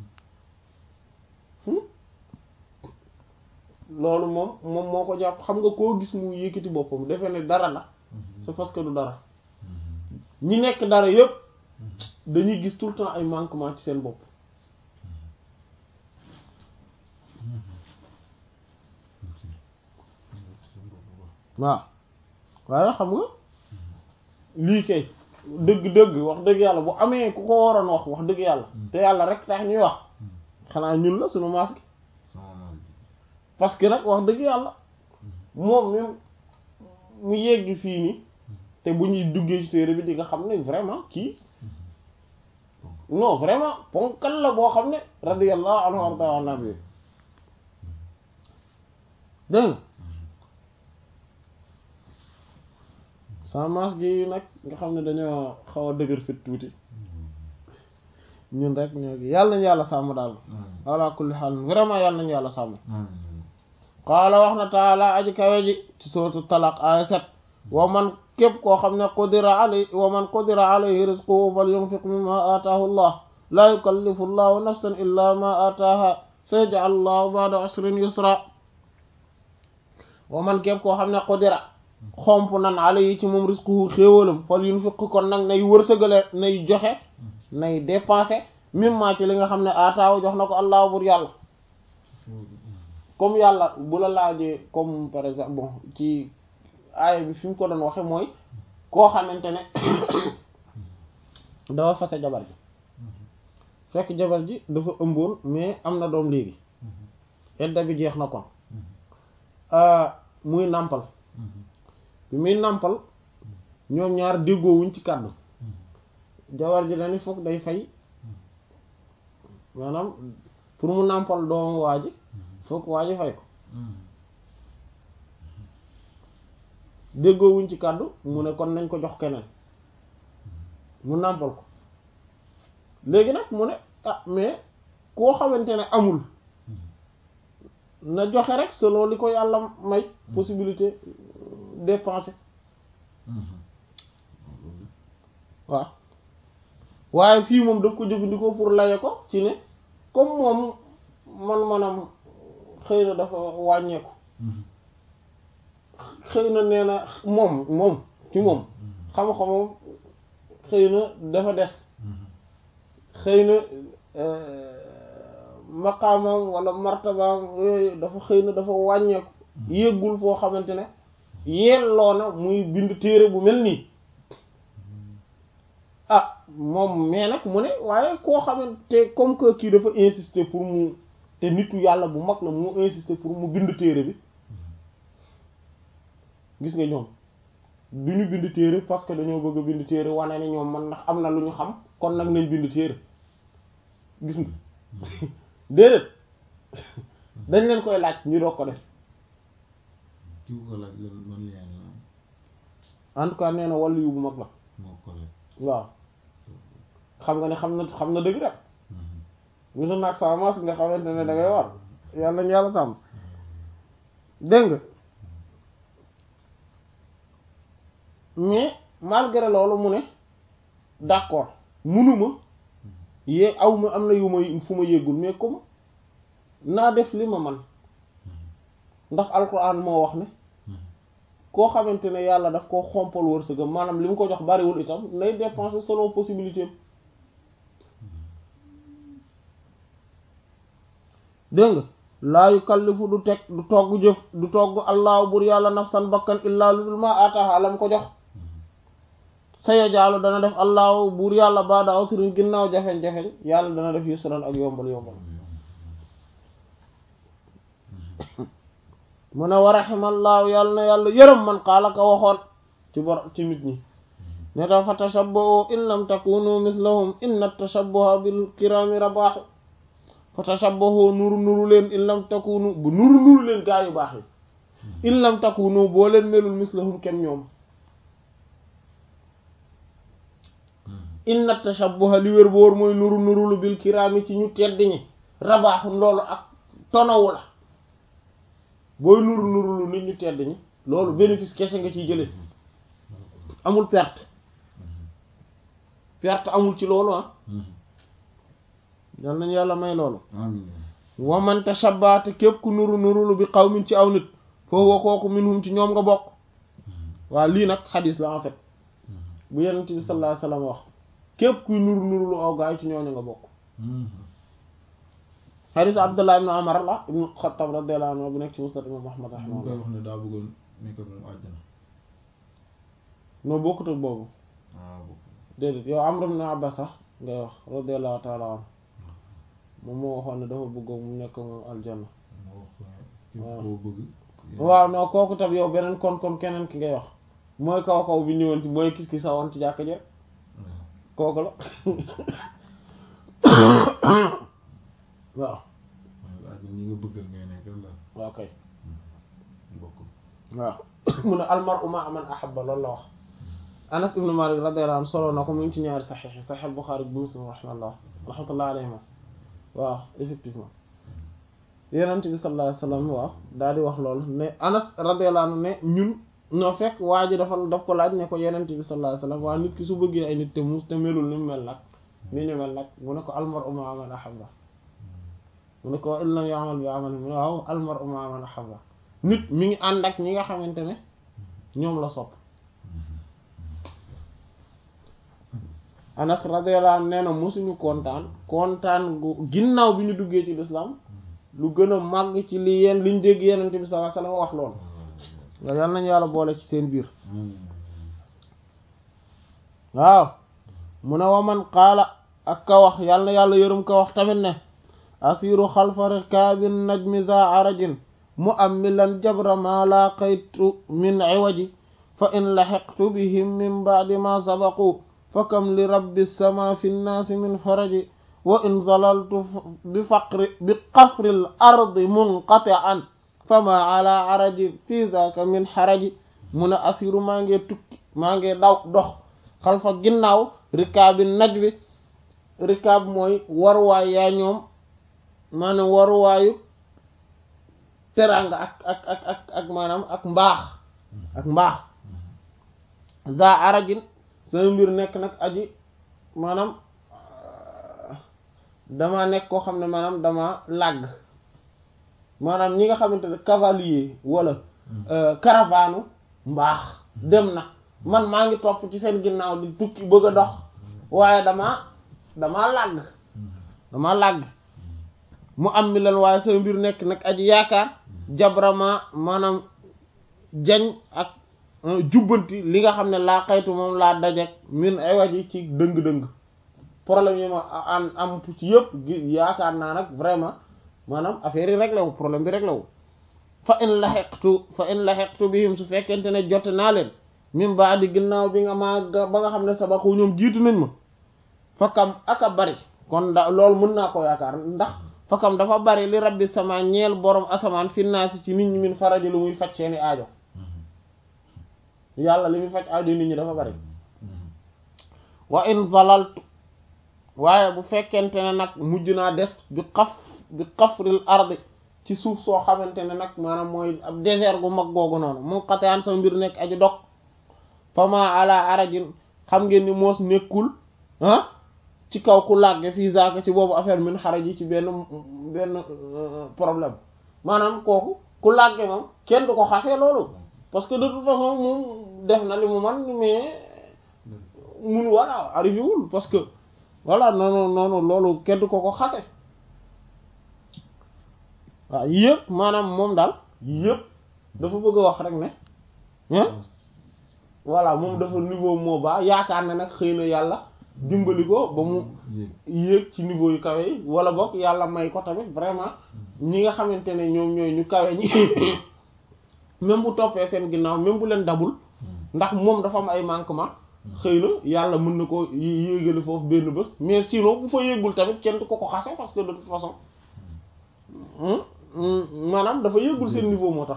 loolu moom moom moo ko jàpp xam nga koo gis mu yëkkati boppam defe ne dara la c'est parce que du dara ñi nekk dara yëpp dañuy gis tout le temps ay manquement ci seen bopp waaw waaye xam nga lii kay dëgg-dëgg wax dëgg yàlla bu amee ku ko waroon wax wax dëgg yàlla te yàlla rek tax ñuy wax xanaa ñun la suñu maas gi parce que nag wax dëgg yàlla moom même mu yegg fii nii te bu ñuy duggee ci téere bi di nga xam ne vraiment kii non vraiment ponkal la boo xam ne radiyallahu anhu warda an nabi dégg sama maas gi nag nga xam ne dañoo xaw a dëgër fit tuuti ñun rek ñoo gi yàlla nañu yàlla sàmm daal ala kulli xaal vraiment yàlla nañu yàlla sàmm qaala wax na taala aji kawe ji ci sootu talaq aya set wa man képp koo xam ne qudira alay wa man qudira alayhi rizquhu falyunfiq mimma ataahu allah laa yukallifu llahu nafsan illa ma ataaha sayaj'al llahu ba'da usrin yusra wa man képp koo xam ne qudira xomp nan alayhi ci moom rizquhu xéewalam falyunfiq kon nag nay wërsëgale nay joxe nay dépenser mimma ci li nga xam ne ataahu jox na ko allah bur yàlla comme yàlla bu la laajee comme par exemple bon ci aaya bi fi mu ko doon waxe mooy koo xamante ne dafa fase jabar ji fekk jabar ji dafa ëmboon mais am na doom léegi edda bi jeex na kon muy nàmpal bi muy nàmpal ñoom ñaar déggoowuñ ci kàddu jabar ji dañu foog day fay maanaam pour mu nàmpal doomu waa ji foog waa ji fay ko déggoowuñ ci kàddu mu ne kon nañ ko jox keneen mu nàmpal ko léegi nag mu ne ah mais koo xamante ne amul na joxe rek selon li ko yàlla may possibilité dépenser waaw waaye fii moom daf ko jëfandikoo pour laye ko ci ne comme moom man manam xëy na dafa wàññeeku xëy na nee na moom moom ci moom xam-xamam xëy na dafa des xëy na maqaamam wala martabaam yooyu dafa xëy na dafa wàññeeku yéggul foo xamante ne yelloo na muy bind téere bu mel nii ah moom mais nag mu ne waaye koo xamante comme que kii dafa insister pour mu te nitu yàlla bu mag la mu insister pour mu bind téere bi gis nga ñoom du ñu bind téere parce que dañoo bëgg a bind téere wane ne ñoom man ndax am na lu ñu xam kon nag nañ bind téere gis nga déedéet dañ leen koy laaj ñu doog ko def en tout cas nee na wàllu yu bu mag la waaw xam nga ne xam na xam na dëgg rek musu naag sa mas nga xamante ne da ngay war yàlla nañu yàlla sàmm dégg nga mais malgré loolu mu ne d'accord munuma yee aw ma am na yu ma fu ma yéggul mais comme naa def li ma man ndax alquran moo wax ne koo xamante ne yàlla daf koo xompal wërsëgam maanaam li mu ko jox bariwul itam nay dépenser selon possibilité dégg nga laa yukallifu du teg du togg jëf du togg allahu bur yàlla nafsan bakkan illaa lu dul ma ataha lam ko jox saya jaalu dana def allahu buur yàlla baada usrin ginnaaw jafeñ-jafeñ yàlla dana def yusran ak yombal yombal mu ne wa rahimallahu yàlla na yàlla yërëm man xaala ka waxoon ci bor ci nit ñi ne ta fa tashabbahu in lam takunu mislahum inna tashabbuha bil kirami rabaaxu fa tashabbahu nuru nuru leen in lam takunu bu nuru nuru leen gaa yu baax yi in lam takunu boo leen melul mislahum kenn ñoom inna tashabbuha li wér boor mooy nuru nurulu bil kiraami ci ñu tedd ñi rabaaxu loolu ak tonawu la booy nuru nurulu nit ñu tedd ñi loolu bénéfice kese nga ciy jële amul perte perte amul ci loolu ah yal nañu yàlla may loolu wa man tashabbaha te képp ku nuru nurulu bi qawmin ci aw nit foofu wa kooku minhum ci ñoom nga bokk waaw lii nag xadis la en fait bu yenent bi sallallahu alayhi wasallam wax képp kuy nuru nurulu aw gaay ci ñooñu nga bokk xadis abdullah ibn umar la ibn xattab radiyallahu anhu bu nekk ci musnad imam ahmad mu koy rahimahullah wax ne daa bëggoon nekk ak moom àjjana noo bokkut ak boobu ah bokk déedéet yow amr ibn abbas sax ngay wax radiyallahu ta'ala anhu moom moo waxoon ne dafa bëggoon mu nekk moom aljanna moo wax ko képp koo bëgg waaw non kooku tam yow beneen kon kon keneen ki ngay wax mooy kaw kaw bi ñëwoon ci mooy kis ki sa woon ci jàkk je kooku la waaw ak ñi nga bëggal ngay nekk la waaw kay bokk waaw mu ne almar uma aman ahabba loolu la wax Anas ibn Malik radiyallahu anhu solo na ko mu ngi ci ñaari saxiix yi saxiix Buxaari bu Muslim rahmatullah rahmatullah alayhima waaw effectivement Yonent bi sallallahu alayhi wasallam waaw daal di wax loolu ne Anas radiyallahu anhu ne ñun noo fekk waa ji dafa daf ko laaj ne ko Yonent bi sallallahu alayhi wasallam waa nit ki su bëggee ay nit te muus te melul ni mu mel nag ni ñu mel nag mu ne ko almar'u ma'a man ahabba mu ne ko in lam ya'mal bi 'amali mu ne waaw almar'u ma'a man ahabba nit mi ngi ànd ak ñi nga xamante ne ñoom la sopp Anas radiyallahu anhu nee na mosuñu kontaan kontaan gu ginnaaw bi ñu duggee ci lislaam lu gën a màgg ci li yeen liñ dégg yenente bi sallallahu alayhi wasallam wax loolu nga yal nañu yàlla boole ci seen biir waaw mu ne wa man qaala ak ka wax yal na yàlla yërëm ka wax tamit ne asiru xalfa rikaabin najmi za arajin mu ammilan jabra ma laqaytu min iwaji fa in laxiqtu bihim min ba'di ma sabaqu fa kam li rabbi sama fi nnaasi min faraji wa in zalaltu bi faqri bi qafril ardi munqati'an fama ala araji fi zaka min xaraji mu ne asiru maa ngi tukki maa ngi daw dox xalfa ginnaaw rikaabi naj bi rikaab mooy waruwaay yaa ñoom maanaam waruwaayu teranga ak ak ak ak ak maanaam ak mbaax ak mbaax za arajin sama mbir nekk nag aji maanaam dama nekk koo xam ne maanaam dama làgg maanaam ñi nga xamante ne cavalier wala caravane mbaax dem na man maa ngi topp ci seen ginnaaw di tukki bëgg a dox waaye dama dama làgg dama làgg mu am mi leen waaye sama mbir nekk nag aji yaakaar jabrama maanaam jañ ak jubbanti li nga xam ne laa xaytu moom laa dajek min ay waji ci dëng-dëng problème yi ma am am ci yëpp yaakaar naa nag vraiment maanaam affaire yi réglé wu problème bi réglé wu fa in laxeqtu fa in laxeqtu bihim su fekkente ne jote naa leen min baa di ginnaaw bi nga maa ba nga xam ne sabaxu ñoom jiitu nañ ma fakam aka bari kon da loolu mën naa ko yaakaar ndax fakam dafa bari li rabbi sama ñeel borom asamaan finnaasi ci nit ñi min faraji lu muy faj seeni aajo yàlla li muy faj aajo nit ñi dafa bari wa in zalaltu waaye bu fekkente ne nag mujj naa des bi xaf bi xafril ardi ci suuf soo xamante ne nag maanaam mooy ab désert gu mag googu noonu mu xateyaan sama mbir nekk aji dog fama ala arajin xam ngeen ni moos nekkul ah ci kaw ku làgge fii zaaka ci boobu affaire min xaraj yi ci benn benn problème maanaam kooku ku làgge moom kenn du ko xasee loolu parce que de toute façon moom def na li mu man mais mun voilà arrivé wul parce que voilà noonu noonu loolu kenn du ko ko xase waaw yëpp maanaam moom daal yëpp dafa bëgg a wax rek ne voilà moom dafa niveau moo baax yaakaar ne nag xëy na yàlla dimbali ko ba mu yéeg ci niveau yu kawe yi wala boog yàlla may ko tamit vraiment ñi nga xamante ne ñoom ñooy ñu kawe ñi même bu toppee seen ginnaaw même bu leen dabul ndax moom dafa am ay manquement xëy na yàlla mën na ko yéegale foofu benn bés mais sinon bu fa yéegul tamit kenn du ko ko xase parce que de toute façon maanaam dafa yéegul seen niveau moo tax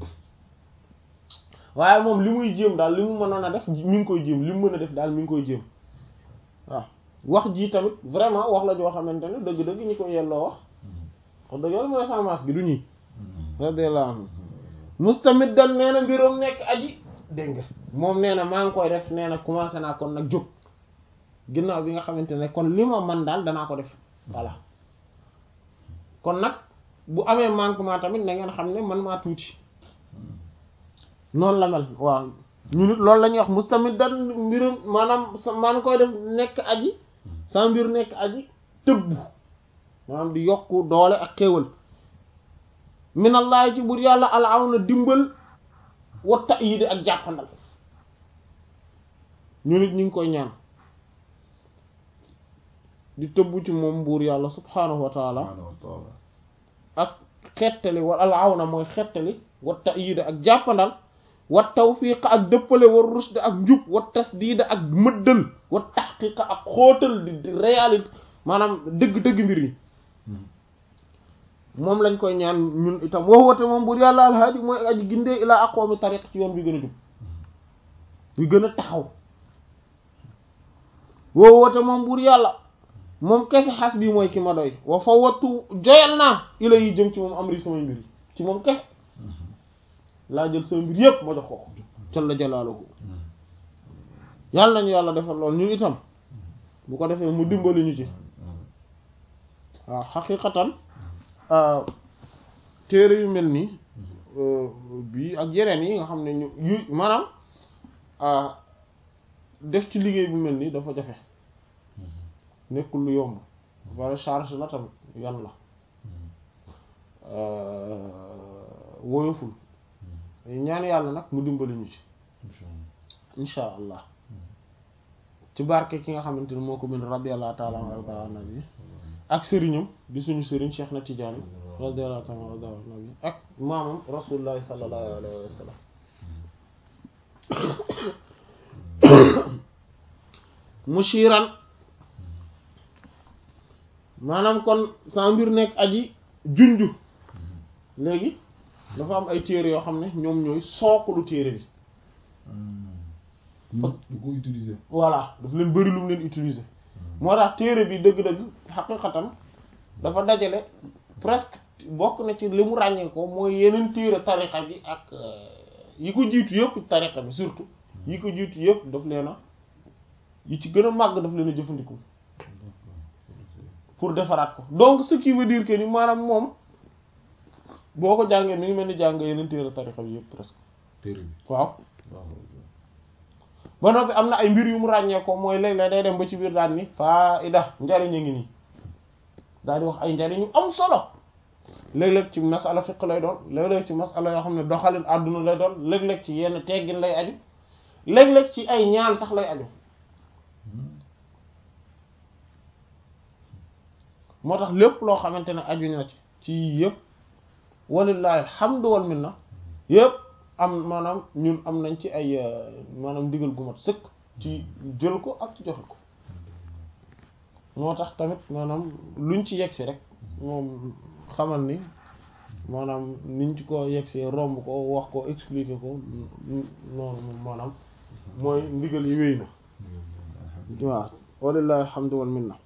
waaye moom li muy jéem daal li mu mënoon a def mi ngi koy jéem li mu mën a def daal mi ngi koy jéem waaw wax ji tamit vraiment wax la joo xamante ne dëgg-dëgg ñi ko yelloo wax wax dëgg yàlla mooy semence gi du ñii radiyallahu anhu mustamit dal nee na mbiram nekk aji dégg nga moom nee na maa ngi koy def nee na commencé naa kon nag jóg ginnaaw bi nga xamante ne kon li ma man daal danaa ko def voilà kon nag bu amee manquement tamit na ngeen xam ne man maa tuuti noonu la mel waaw ñu nit loolu la ñuy wax mustamit dan mbirum maanaam maa ngi koy def nekk aji sa mbir nekk aji tëbbu maanaam di yokku doole ak xéewal minallahi ci bur yàlla ala aw na dimbal wa ta'yid ak jàppandal ñu nit ñu ngi koy ñaan di tëbbu ci moom buur yàlla subhaanahu wa taala ak xettali wa al aw na mooy xettali wa ta'yid ak jàppandal wa tawfiq ak dëppale wa rusd ak njub wa tasdiid ak mëddal wa tahqiq ak xóotal di réalité maanaam dëgg-dëgg mbir yi moom lañ koy ñaan ñun itam woo woote moom buur yàlla alhaadi mooy aji gindee ilaa aqwami tariq ci yoon bi gën a jub bi gën a taxaw woo woote moom buur yàlla moom kese xas bii mooy ki ma doy wa fa wattu joyal naa ila yi jëm ci moom am ri samay mbir yi ci moom kese laa jël sama mbir yépp ma jox ko jalla jalaaluhu yàlla nañu yàlla defal lool ñu itam bu ko defee mu dimbali ñu ci waaw xaqiqatan téere yu mel nii bii ak yeneen yi nga xam ne ñu yu maanaam def ci liggéey bu mel nii dafa jafe nekkul lu yomb wala charge la tamit yan la woyoful ñaan yàlla nag mu dimbali ñu ci insha allah ci barke ki nga xamante ni moo ko bind radiyallahu ta'ala anhu nabi ak sëriñam di suñu sëriñ Cheikh na Tidiane radiyallahu ta'ala anhu nabi ak maamam rasulullahi sallallahu alayhi wa sallam mushiran maanaam kon sa mbir nekk aji junju léegi dafa am ay téere yoo xam ne ñoom ñooy sookulu téere bi du ko utiliser voilà daf leen bëri lu mu leen utiliser moo tax téere bi dëgg-dëgg xaqiqatan dafa dajale presque bokk na ci li mu ràññee ko mooy yeneen téere tariqa bi ak yi ko jiitu yëpp tariqa bi surtout yi ko jiitu yëpp daf leen a yi ci gën a màgg daf leen a jëfandikoo pour defaraat ko donc ce qui veut dire que ni maanaam moom boo ko jàngee mi ngi mel ni jàng yeneen téere tariqa bi yëpp presque téere bi waaw waaw ba noppi am na ay mbir yu mu ràññee ko mooy léeg-léeg day dem ba ci biir daan ni faida njariñ a ngi nii daal di wax ay njariñ yu am solo léeg-léeg ci masala fiq lay doon léeg-léeg ci masala yoo xam ne doxalin àdduna lay doon léeg-léeg ci yenn teggin lay aju léeg-léeg ci ay ñaan sax lay aju moo tax lépp loo xamante ne aju na ci ci yëpp walillahi alhamdu wal minna yëpp am maanaam ñun am nañ ci ay maanaam ndigal gu mat sëkk ci jël ko ak ci joxe ko moo tax tamit maanaam luñ ci yegg si rek moom xamal ni maanaam niñ ci ko yegg si romb ko wax ko expliquer ko noonu moom maanaam mooy ndigal yi wéy na waaw walillahi alhamdu wal minna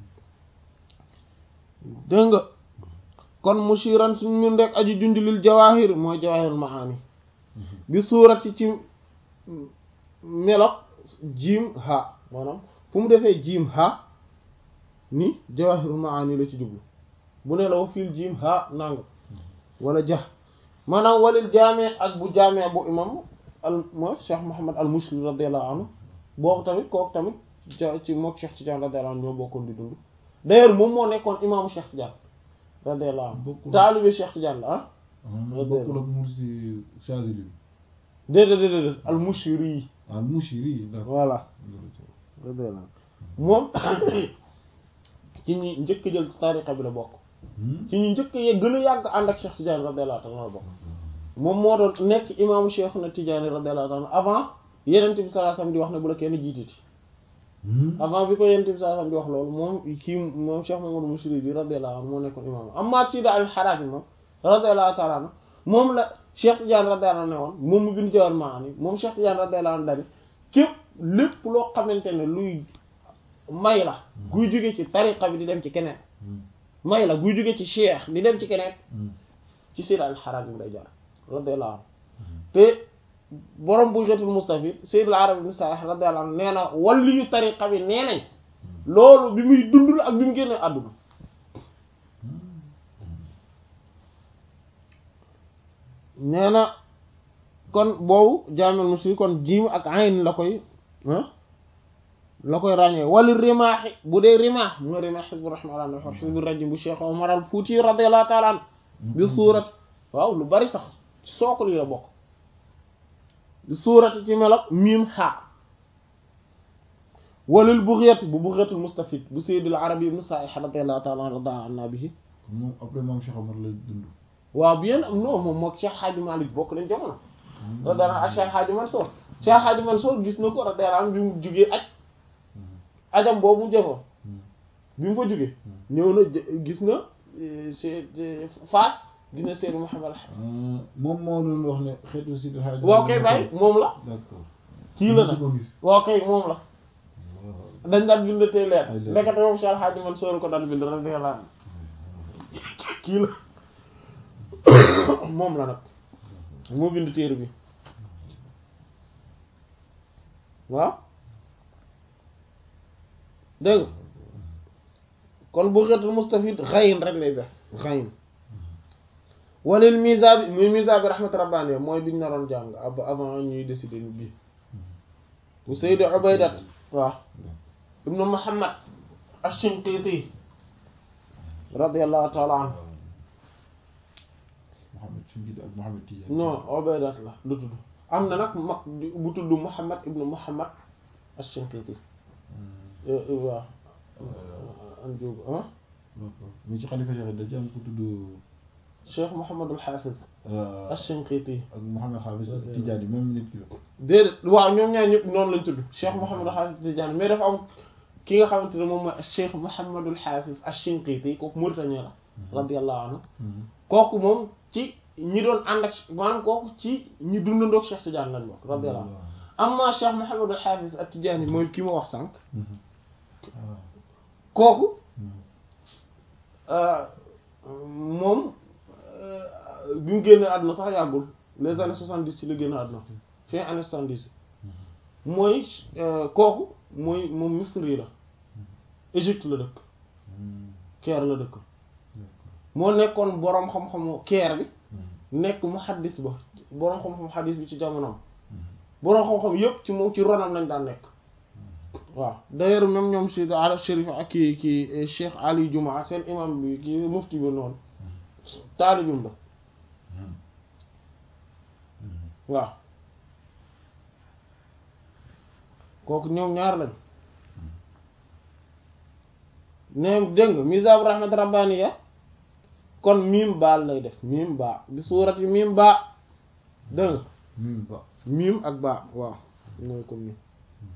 dégg nga kon mushiran suñ mun rek aju junj lil jawahir mooy jawahirul maani bi suurati ci melok jiim ha maanaam fu mu defee jiim ha ni jawahirul maani la ci jublu bu ne la wa fiil jiim ha nang wala jax maanaam walil jaame ak bu jaame bu imam al mooy Cheikh Mouhammad al Mushri radiyallahu anhu boobu tamit kooku tamit ci mook Cheikh Tidiane radiyallahu anhu ñoo bokkoon di dund d'ailleurs moom moo nekkoon imaamu Cheikh Tidiane radiyallahu anhu taalibe Cheikh Tidiane la ah bokkul ak Mursi Chazili bi déedéet déedéet al Mushri yi al Mushri d'accord voilà radiyallahu moom ci ñi njëkk jël tariqa bi la bokk ci ñu njëkk ye gën a yàgg ànd ak Cheikh Tidiane radiyallahu ta'ala la bokk moom moo doon nekk imaamu Cheikh na Tidiane radiyallahu ta'ala avant yenente bi sallallahu alayhi wasallam di wax ne bu la kenn jiititi avant bi ko yenente bi sallallahu alayhi wasallam di wax loolu moom kii moom Cheikh Mamadou Mushri bi radiyallahu anhu moo nekkoon imaamu amma ci da al Harazi moom radiyallahu ta'ala anhu moom la Cheikh Tidiane radiyallahu anhu ne woon moom mu bind Jawhar Ma'ani moom Cheikh Tidiane radiyallahu anhu dani képp lépp loo xamante ne luy may la guy jóge ci tariqa bi di dem ci keneen may la guy jóge ci cheikh di dem ci keneen ci Sayyid al-Harazi bi lay jaar radiyallahu anhu te borom Bughatul Mustafid Sayyid al-Arabi ibn Sa'ih radiyallahu anhu nee na wali yu tariqa bi nee nañ loolu bi muy dund ak bi mu génnee àdduna nee na kon boobu jaamel musli kon jiim ak ayn la koy la koy ràññee wala rimaaxi bu dee rimaax mooy rimaax xisbu rahmaan wa xisbu rajim bu Cheikh Omar al Fuuti radiyallahu ta'ala an bi suurat waaw lu bari sax ci sookul yi la bokk bi suurati ci melok miim xaa walil bughiyat bu bughiyatul mustafid bu sayyidil arabi ibn Sa'ih radiyallahu ta'ala anhu bihi moom après moom Cheikh Omar lay dund waaw bien non moom mook Cheikh Hadji Malick bokk nañ jamono radiyallahu ak Cheikh Hadji Mansour Cheikh Hadji Mansour gis na ko radiyallahu anhu bi mu jugee aj ajam boobu mu jëfoon bi mu fa jugee ñëw na gis na c'est Fass gis na Seydou Mouhamed moom moo doon wax ne xeetu si waaw kay bàyyi moom la d'accord kii la nag ko gis waaw kay moom la dañ daan bind tey leer Ay leer. ndekete moom Cheikh Hadji Mansour ko daan bind radiyallahu anhu kii la moom la nag moo bind téere bi waaw dégg nga kon bu xeetul mustafid xayin rek lay def xayin walil misa bi muy misa bi rahmat rabbani mooy biñ naroon jàng ab avant ñuy décider ni bii bu Seydi Ubaydat waaw ibnu Muhammad ash-Shinqiti radiyallahu ta'ala anhu Mohamed Shinqiti ak Mohamed Tidiane non Ubaydat la lu tudd am na nag mag bu tudd Muhammad ibnu Muhammad ash-Shinqiti waaw an jóg ah mu ci xalifa Cheikh da ci am ku tudd Cheikh Mouhamadul Hafiz euh, ash-Shinqiti ak Mohamed Hafiz Tidiane même nit ki la déedéet waaw ñoom ñaar ñëpp noonu lañ tudd Cheikh Mouhamadul Hafiz Tidiane mais dafa am ki nga xamante ne moom mooy Cheikh Mouhamadul Hafiz ash-Shinqiti kooku Mauritanie la radiyallahu anhu kooku moom ci ñi doon ànd ak maanaam kooku ci ñi dundandoog Cheikh Tidiane lañ bokk radiyallahu anhu amma Cheikh Mouhamadul Hafiz at-Tidiane mooy ki ma wax sànq kooku moom bi mu génne àdduna sax yàggul les années soixante-dix ci la génne àdduna fin années soixante-dix mooy kooku mooy moom Misri la Égypte la dëkk Caire la dëkk moo nekkoon boroom xam-xamu Caire bi nekk muhaddis ba boroom xam-xam xaddis bi ci jamonoom boroom xam-xam yépp ci moom ci ronam lañ daan nekk waaw d'ailleurs même ñoom si Arab Chérif ak kii kii Cheikh Ali Juma seen imam bi kii mufti bi noonu taalibim la waaw kooku ñoom ñaar lañ ne dégg nga misab rahmat rabbaniya kon miim baal lay def miim baa bi suurati miim baa dégg nga mim ba miim ak baa waaw mooy comme ni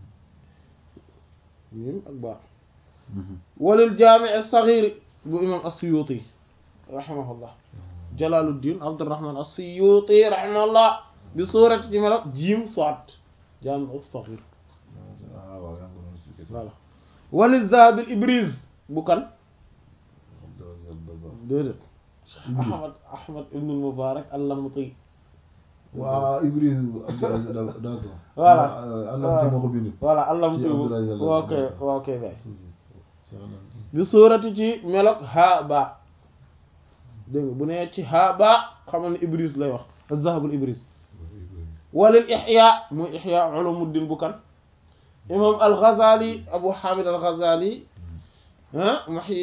miim ak baa walil jaami as-saghir bu imam as-Suyuti rahimahullah Jalaluddin Abdurrahman as-Suyuti rahimahullah bi suurati ci melo jiim soit jaami as-saghir ah waaw yaa ngi ko doon expliqué voilà walil zahabil ibriz bu kan déedéet Ahmad Ahmad ibn Mubarak al-Lamti waaw Ibris Abdou Aziz d'accord Voilà. Allah ci moo ko bind voilà al-Lamti Si Abdul Aziz al- ok ok bay bi suurati ci melok ha ba dégg nga bu nee ci ha ba xamal ne Ibris lay wax az-zahabul Ibris walil Ihya muy Ihya ulumuddin bu kan imam al-Ghazali Abu Hamid al-Ghazali ah muhyi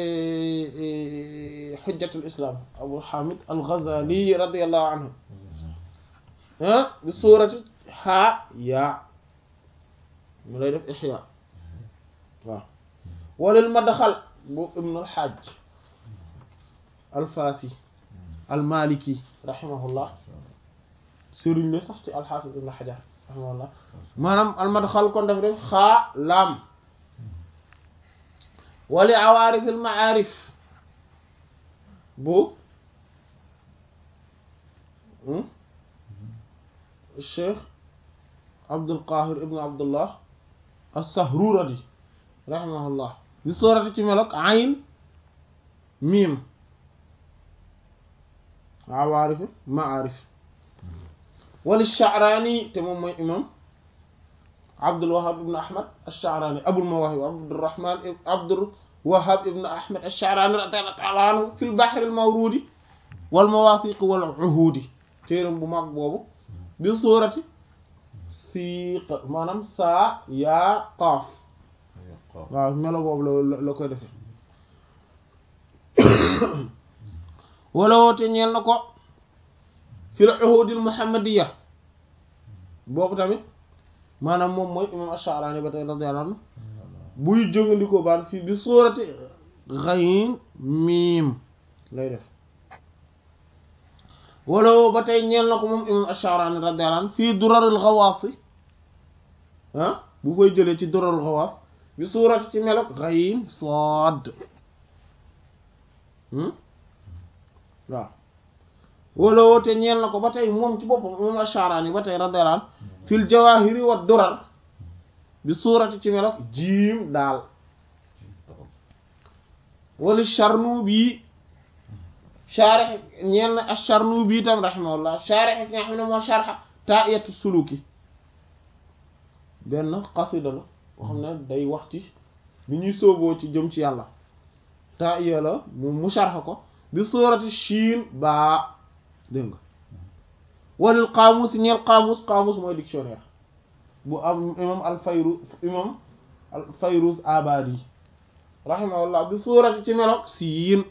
hujjatul islam Abu Hamid al-Ghazali radiyallahu anhu ah bi suurati ha ya mu lay def Ihya waaw walil madxal bu ibn al-Hajj al-Fasi al-Maliki rahimahullah sëriñ la sax ci al-Hafiz ibn Hajar rahimahullah maanaam al-madxal kon daf def xaa laam wali awaarif al-ma'arif bu Cheikh Abdul Qahir ibn Abdullah as-Sahruradi rahimahullah bi soorati ci melok ayn miim awaarif ma'arif wali Sha'rani te moom mooy imam Abdul Wahhab ibn Ahmad ash-Sha'rani Abul Mawahib Abdurrahman Abdul Wahhab ibn Ahmad ash-Sha'rani radiyallahu ta'ala anhu fil bahr al-mawrudi wal mawathiq wal uhudi téeram bu mag boobu bi suurati siiq maanaam saa yaa qaaf waaw melo boobu la la koy defee wala woote ñeel na ko fil uhudil muhammadiyya boobu tamit maanaam moom mooy imam ash-Sha'rani ba tey radiyallahu anhu buy jëfandikoo baan fii bi suurati ghayn miim lay def wala woo ba tey ñeel na ko moom imam ash-Sha'rani radiyallahu anhu fii durarul ghawaas ah bu fay jëlee ci durarul ghawaas bi suurati ci melok ghayn saad waaw wala woote ñeel na ko ba tey moom ci boppam imam ash-Sha'rani ba tey radiyallahu anhu fil jawahiri wa durar bi suurati ci melok jiim daal wala Charnubi shaarix ñeel na ash-Charnubi tam rahimahullah shaarix ki nga xam ne moo sharxa taa'iyatu suluki benn xasida la boo xam ne day wax ci bi ñuy sóoboo ci jëm ci yàlla taa'iya la mu mu sharxa ko bi suurati shiin baa dégg nga walil qaamus ñeel qaamus qaamus mooy dictionnaire bu am imam al fayru imam al fayruz abadi rahimahullah bi suurati ci melok siin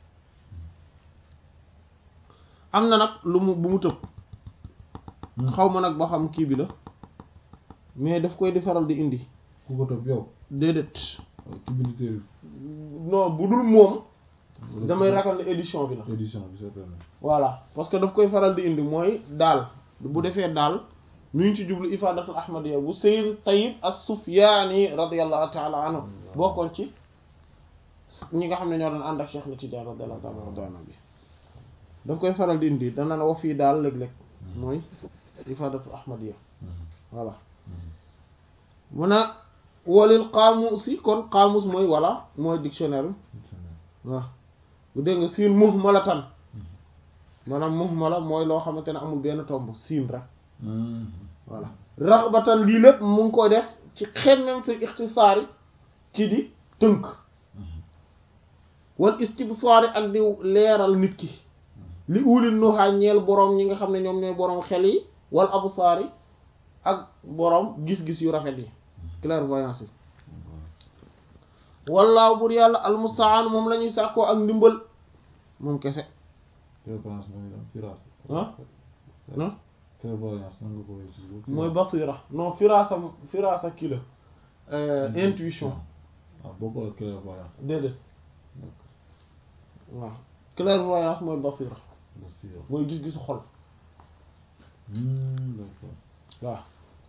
am na nag lu mu bu mu tëb xaw ma nag ba xam kii bi la mais daf koy di faral di indi ku ko topp yow déedéet ki bind téere non bu dul moom damay ragal ne édition bi la édition bi certainement voilà parce que daf koy faral di indi mooy daal bu defee daal mi ngi ci jublu ifadatul ahmadiyya bu sayyid tayyib as-sufyani radiyallahu ta'ala anhu bokkoon ci ñi nga xam ne ñoo doon ànd ak Cheikh na Tidiane radiyallahu ta'ala anhu bi daf koy faral di indi dana wax fii daal léeg-léeg mooy ifadatul ahmadiyya voilà mu ne walil qaamus yi kon qaamus mooy voilà mooy dictionnaire waaw bu dégg nga siin muhmalatan maanaam muhmala mooy loo xamante ne amul benn tomb siin rek voilà raxbatan lii lépp mu ngi koy def ci xemmem fi ixtisaari ci di tënk wal istibsaari ak di leeral nit ki li ulil nuha ñeel boroom ñi nga xam ne ñoom ñooy boroom xel yi wal absaari ak boroom gis-gis yu rafet yi clairvoyance yi wallaahu bur yàlla almustaan moom la ñuy sàkkoo ak ndimbal moom kese clairvoyance mooy lan firaas ah non clairvoyance nan nga ko wéy ci suuf mooy basira non firaasa firaasa kii la intuition ah bokkul ak clairvoyance déedéet waaw clairvoyance mooy basira basira mooy gis-gisu xol d'accord waaw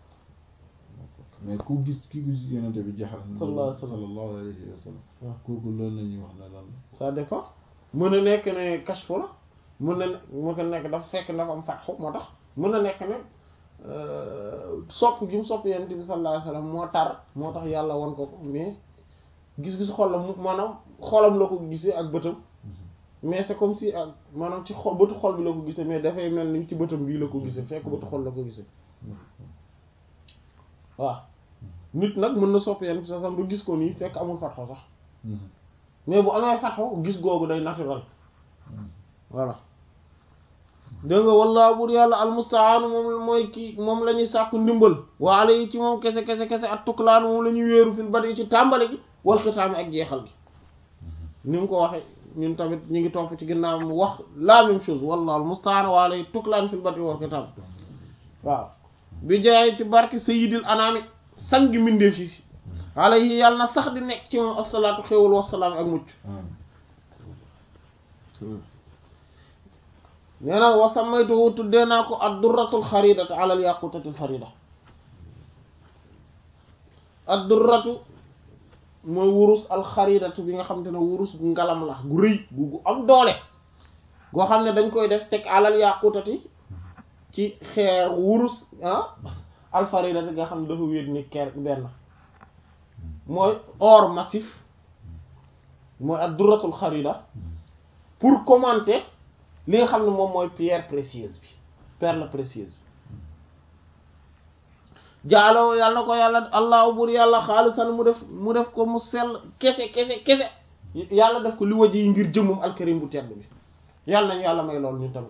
mais ku gis ki gis yonente bi jaxal sallallahu alayhi wa sallam. sallallahu alayhi wa sallam waaw. kooku loolu la ñuy wax ne lan ça dépend mën na nekk ne kashfu la mën na ne mën na nekk dafa fekk dafa am fatxu moo tax mën na nekk ne sopp gi mu sopp yonent bi sallallahu alayhi wasallam moo tar moo tax yàlla won ko ko mais gis-gis xol la mu maanaam xolam la ko gisee ak bëtam mais c'est comme si ak maanaam ci xol bëtu xol bi la ko gisee mais dafay mel ni ci bëtam bii la ko gisee fekk bëtu xol la ko gisee waaw nit nag mën na sopp yonent bi sallallahu alayhi wasallam ba gis ko nii fekk amul fatxu sax mais bu amee fatxu gis googu day naturel voilà dégg nga wallaahu buur yàlla almustaanu moom mooy kii moom la ñuy sàkku ndimbal waale yi ci moom kese kese kese at tuklaan moom la ñuy wéeru fil bari ci tàmbali gi wal xitaami ak jeexal gi ni mu ko waxe ñun tamit ñu ngi topp ci ginnaaw mu wax la même chose wallaahu almustaanu waale yi tuklaan fil bari wal xitaam waaw bi jaay ci barke sayyidil anaami sangi mbindeef yi alayhi yàlla na sax di nekk ci moom asalaatu xéwal wasalaam ak mucc nee na wa samaytuhu tuddee naa ko ad durratul xaridatu ala al yaqutatil farida ad durratu mooy wurus al xaridatu bi nga xam te ne wurus gu ngalam la gu rëy gu gu am doole goo xam ne dañ koy def teg alal yaqutati ci xeer wurus ah al faridatu nga xam ne dafa wéet ni ker benn mooy or massif mooy ad durratul xarida pour commenter li nga xam ne moom mooy pierre précieuse bi perle précieuse jaaloo yàlla ko yàlla allahu bur yàlla xaalisan mu def mu def ko mu sell kese kese kese yàlla def ko li waji yi ngir jëmmum alkarim bu tedd bi yàlla nañu yàlla may loolu ñu tamit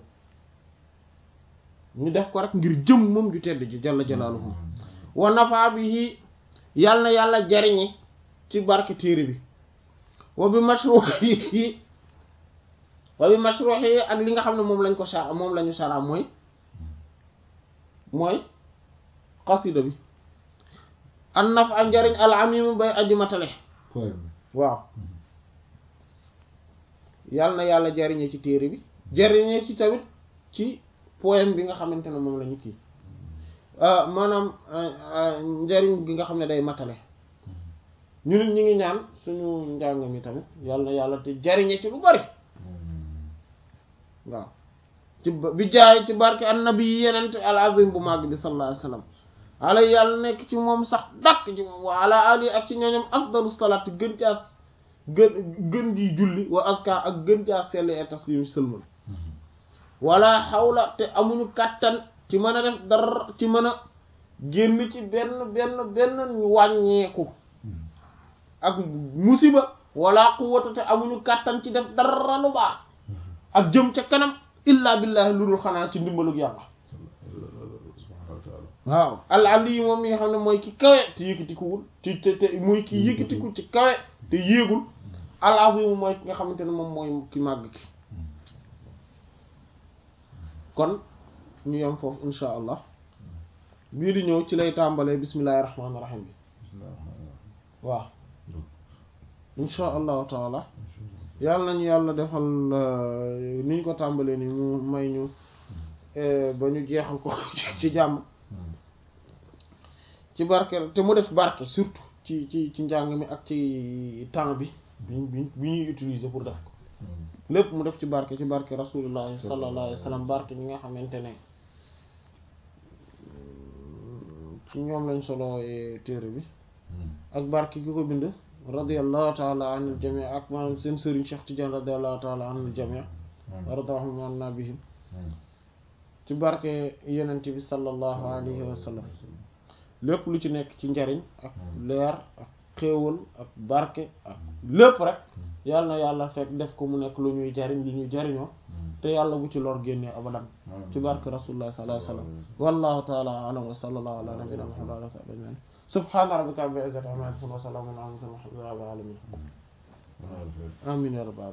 ñu def ko rek ngir jëmmum ju tedd ji jalla jalaaluhu wa nafa bihi yàlla na yàlla jariñi ci barke téere bi wa bi mashruhi wa bi mashruhi ak li nga xam ne moom lañ ko sara moom lañu sara mooy mooy xasida bi an naf a njariñ al amim bay aji matale poème waaw yàlla na yàlla jariñe ci téere bi jariñe ci tamit ci poème bi nga xamante ne moom la ñu kii maanaam njariñ gi nga xam ne day matale ñu nit ñi ngi ñaan suñu njàng mi tamit yàlla na yàlla te jariñe ci lu bari waaw ci bi jaay ci barke annabi yi yenent al azim bu màgg bi sallallahu alayhi wasallam ala yàlla nekk ci moom sax dakk ci moom wa ala ali ak ci ñooñam afdalu salaat gën caa gën gën ji julli wa aska ak gën caa sell et taslim sëlmal wala xawla te amuñu kàttan ci mën a def dara ci mën a génn ci benn benn benn wàññeeku ak musiba wala quwwata te amuñu kàttan ci def dara lu baax ak jëm ca kanam illa billahi lu dul xanaa ci ndimbalug yàlla subhanahu wa taala waaw al ali yi moom mi nga xam ne mooy ki kawe te yëkkatikuwul te te te mooy ki yëkkatiku ci kawe te yéegul al azim mooy ki nga xamante ne moom mooy ki màgg ki kon ñu yem foofu insha allah bii di ñëw ci lay tàmbalee bismillahi rahmaani rahim bi waaw insha allahu taala yàlla nañu yàlla defal ni ñu ko tàmbalee ni mu may ñu ba ñu jeexal ko ci jàmm ci barke te mu def barke surtout ci ci ci njàng mi ak ci temps bi bi bi ñuy utiliser pour def ko lépp mu def ci barke ci barke rasulullah sallallahu alayhi wa sallam barke ñi nga xamante ne ci ñoom lañ solo téere bi ak barke ki ko bind radiyallahu taala anil jami ak maanaam seen sëriñ Cheikh Tidiane radiyallahu taala anil jami radahum anna bihim ci barke yenent bi sallallahu alayhi wa sallam lépp lu ci nekk ci njariñ ak leer ak xéewal ak barke ak lépp rek yàlla na yàlla fekk def ko mu nekk lu ñuy jariñ lu ñuy jariñoo te yàlla bu ci lor génnee abadan ci barke rasulullah sallallahu alayhi wa sallam wallahu taala alam wa sallallahu ala nabina muhammad wa ala sahbihi ajmain subhana rabbika rabbil izzati amma yasifun wa salamun ala al mursalin walhamdulillahi rabbil alamin amin ya rabbal alamin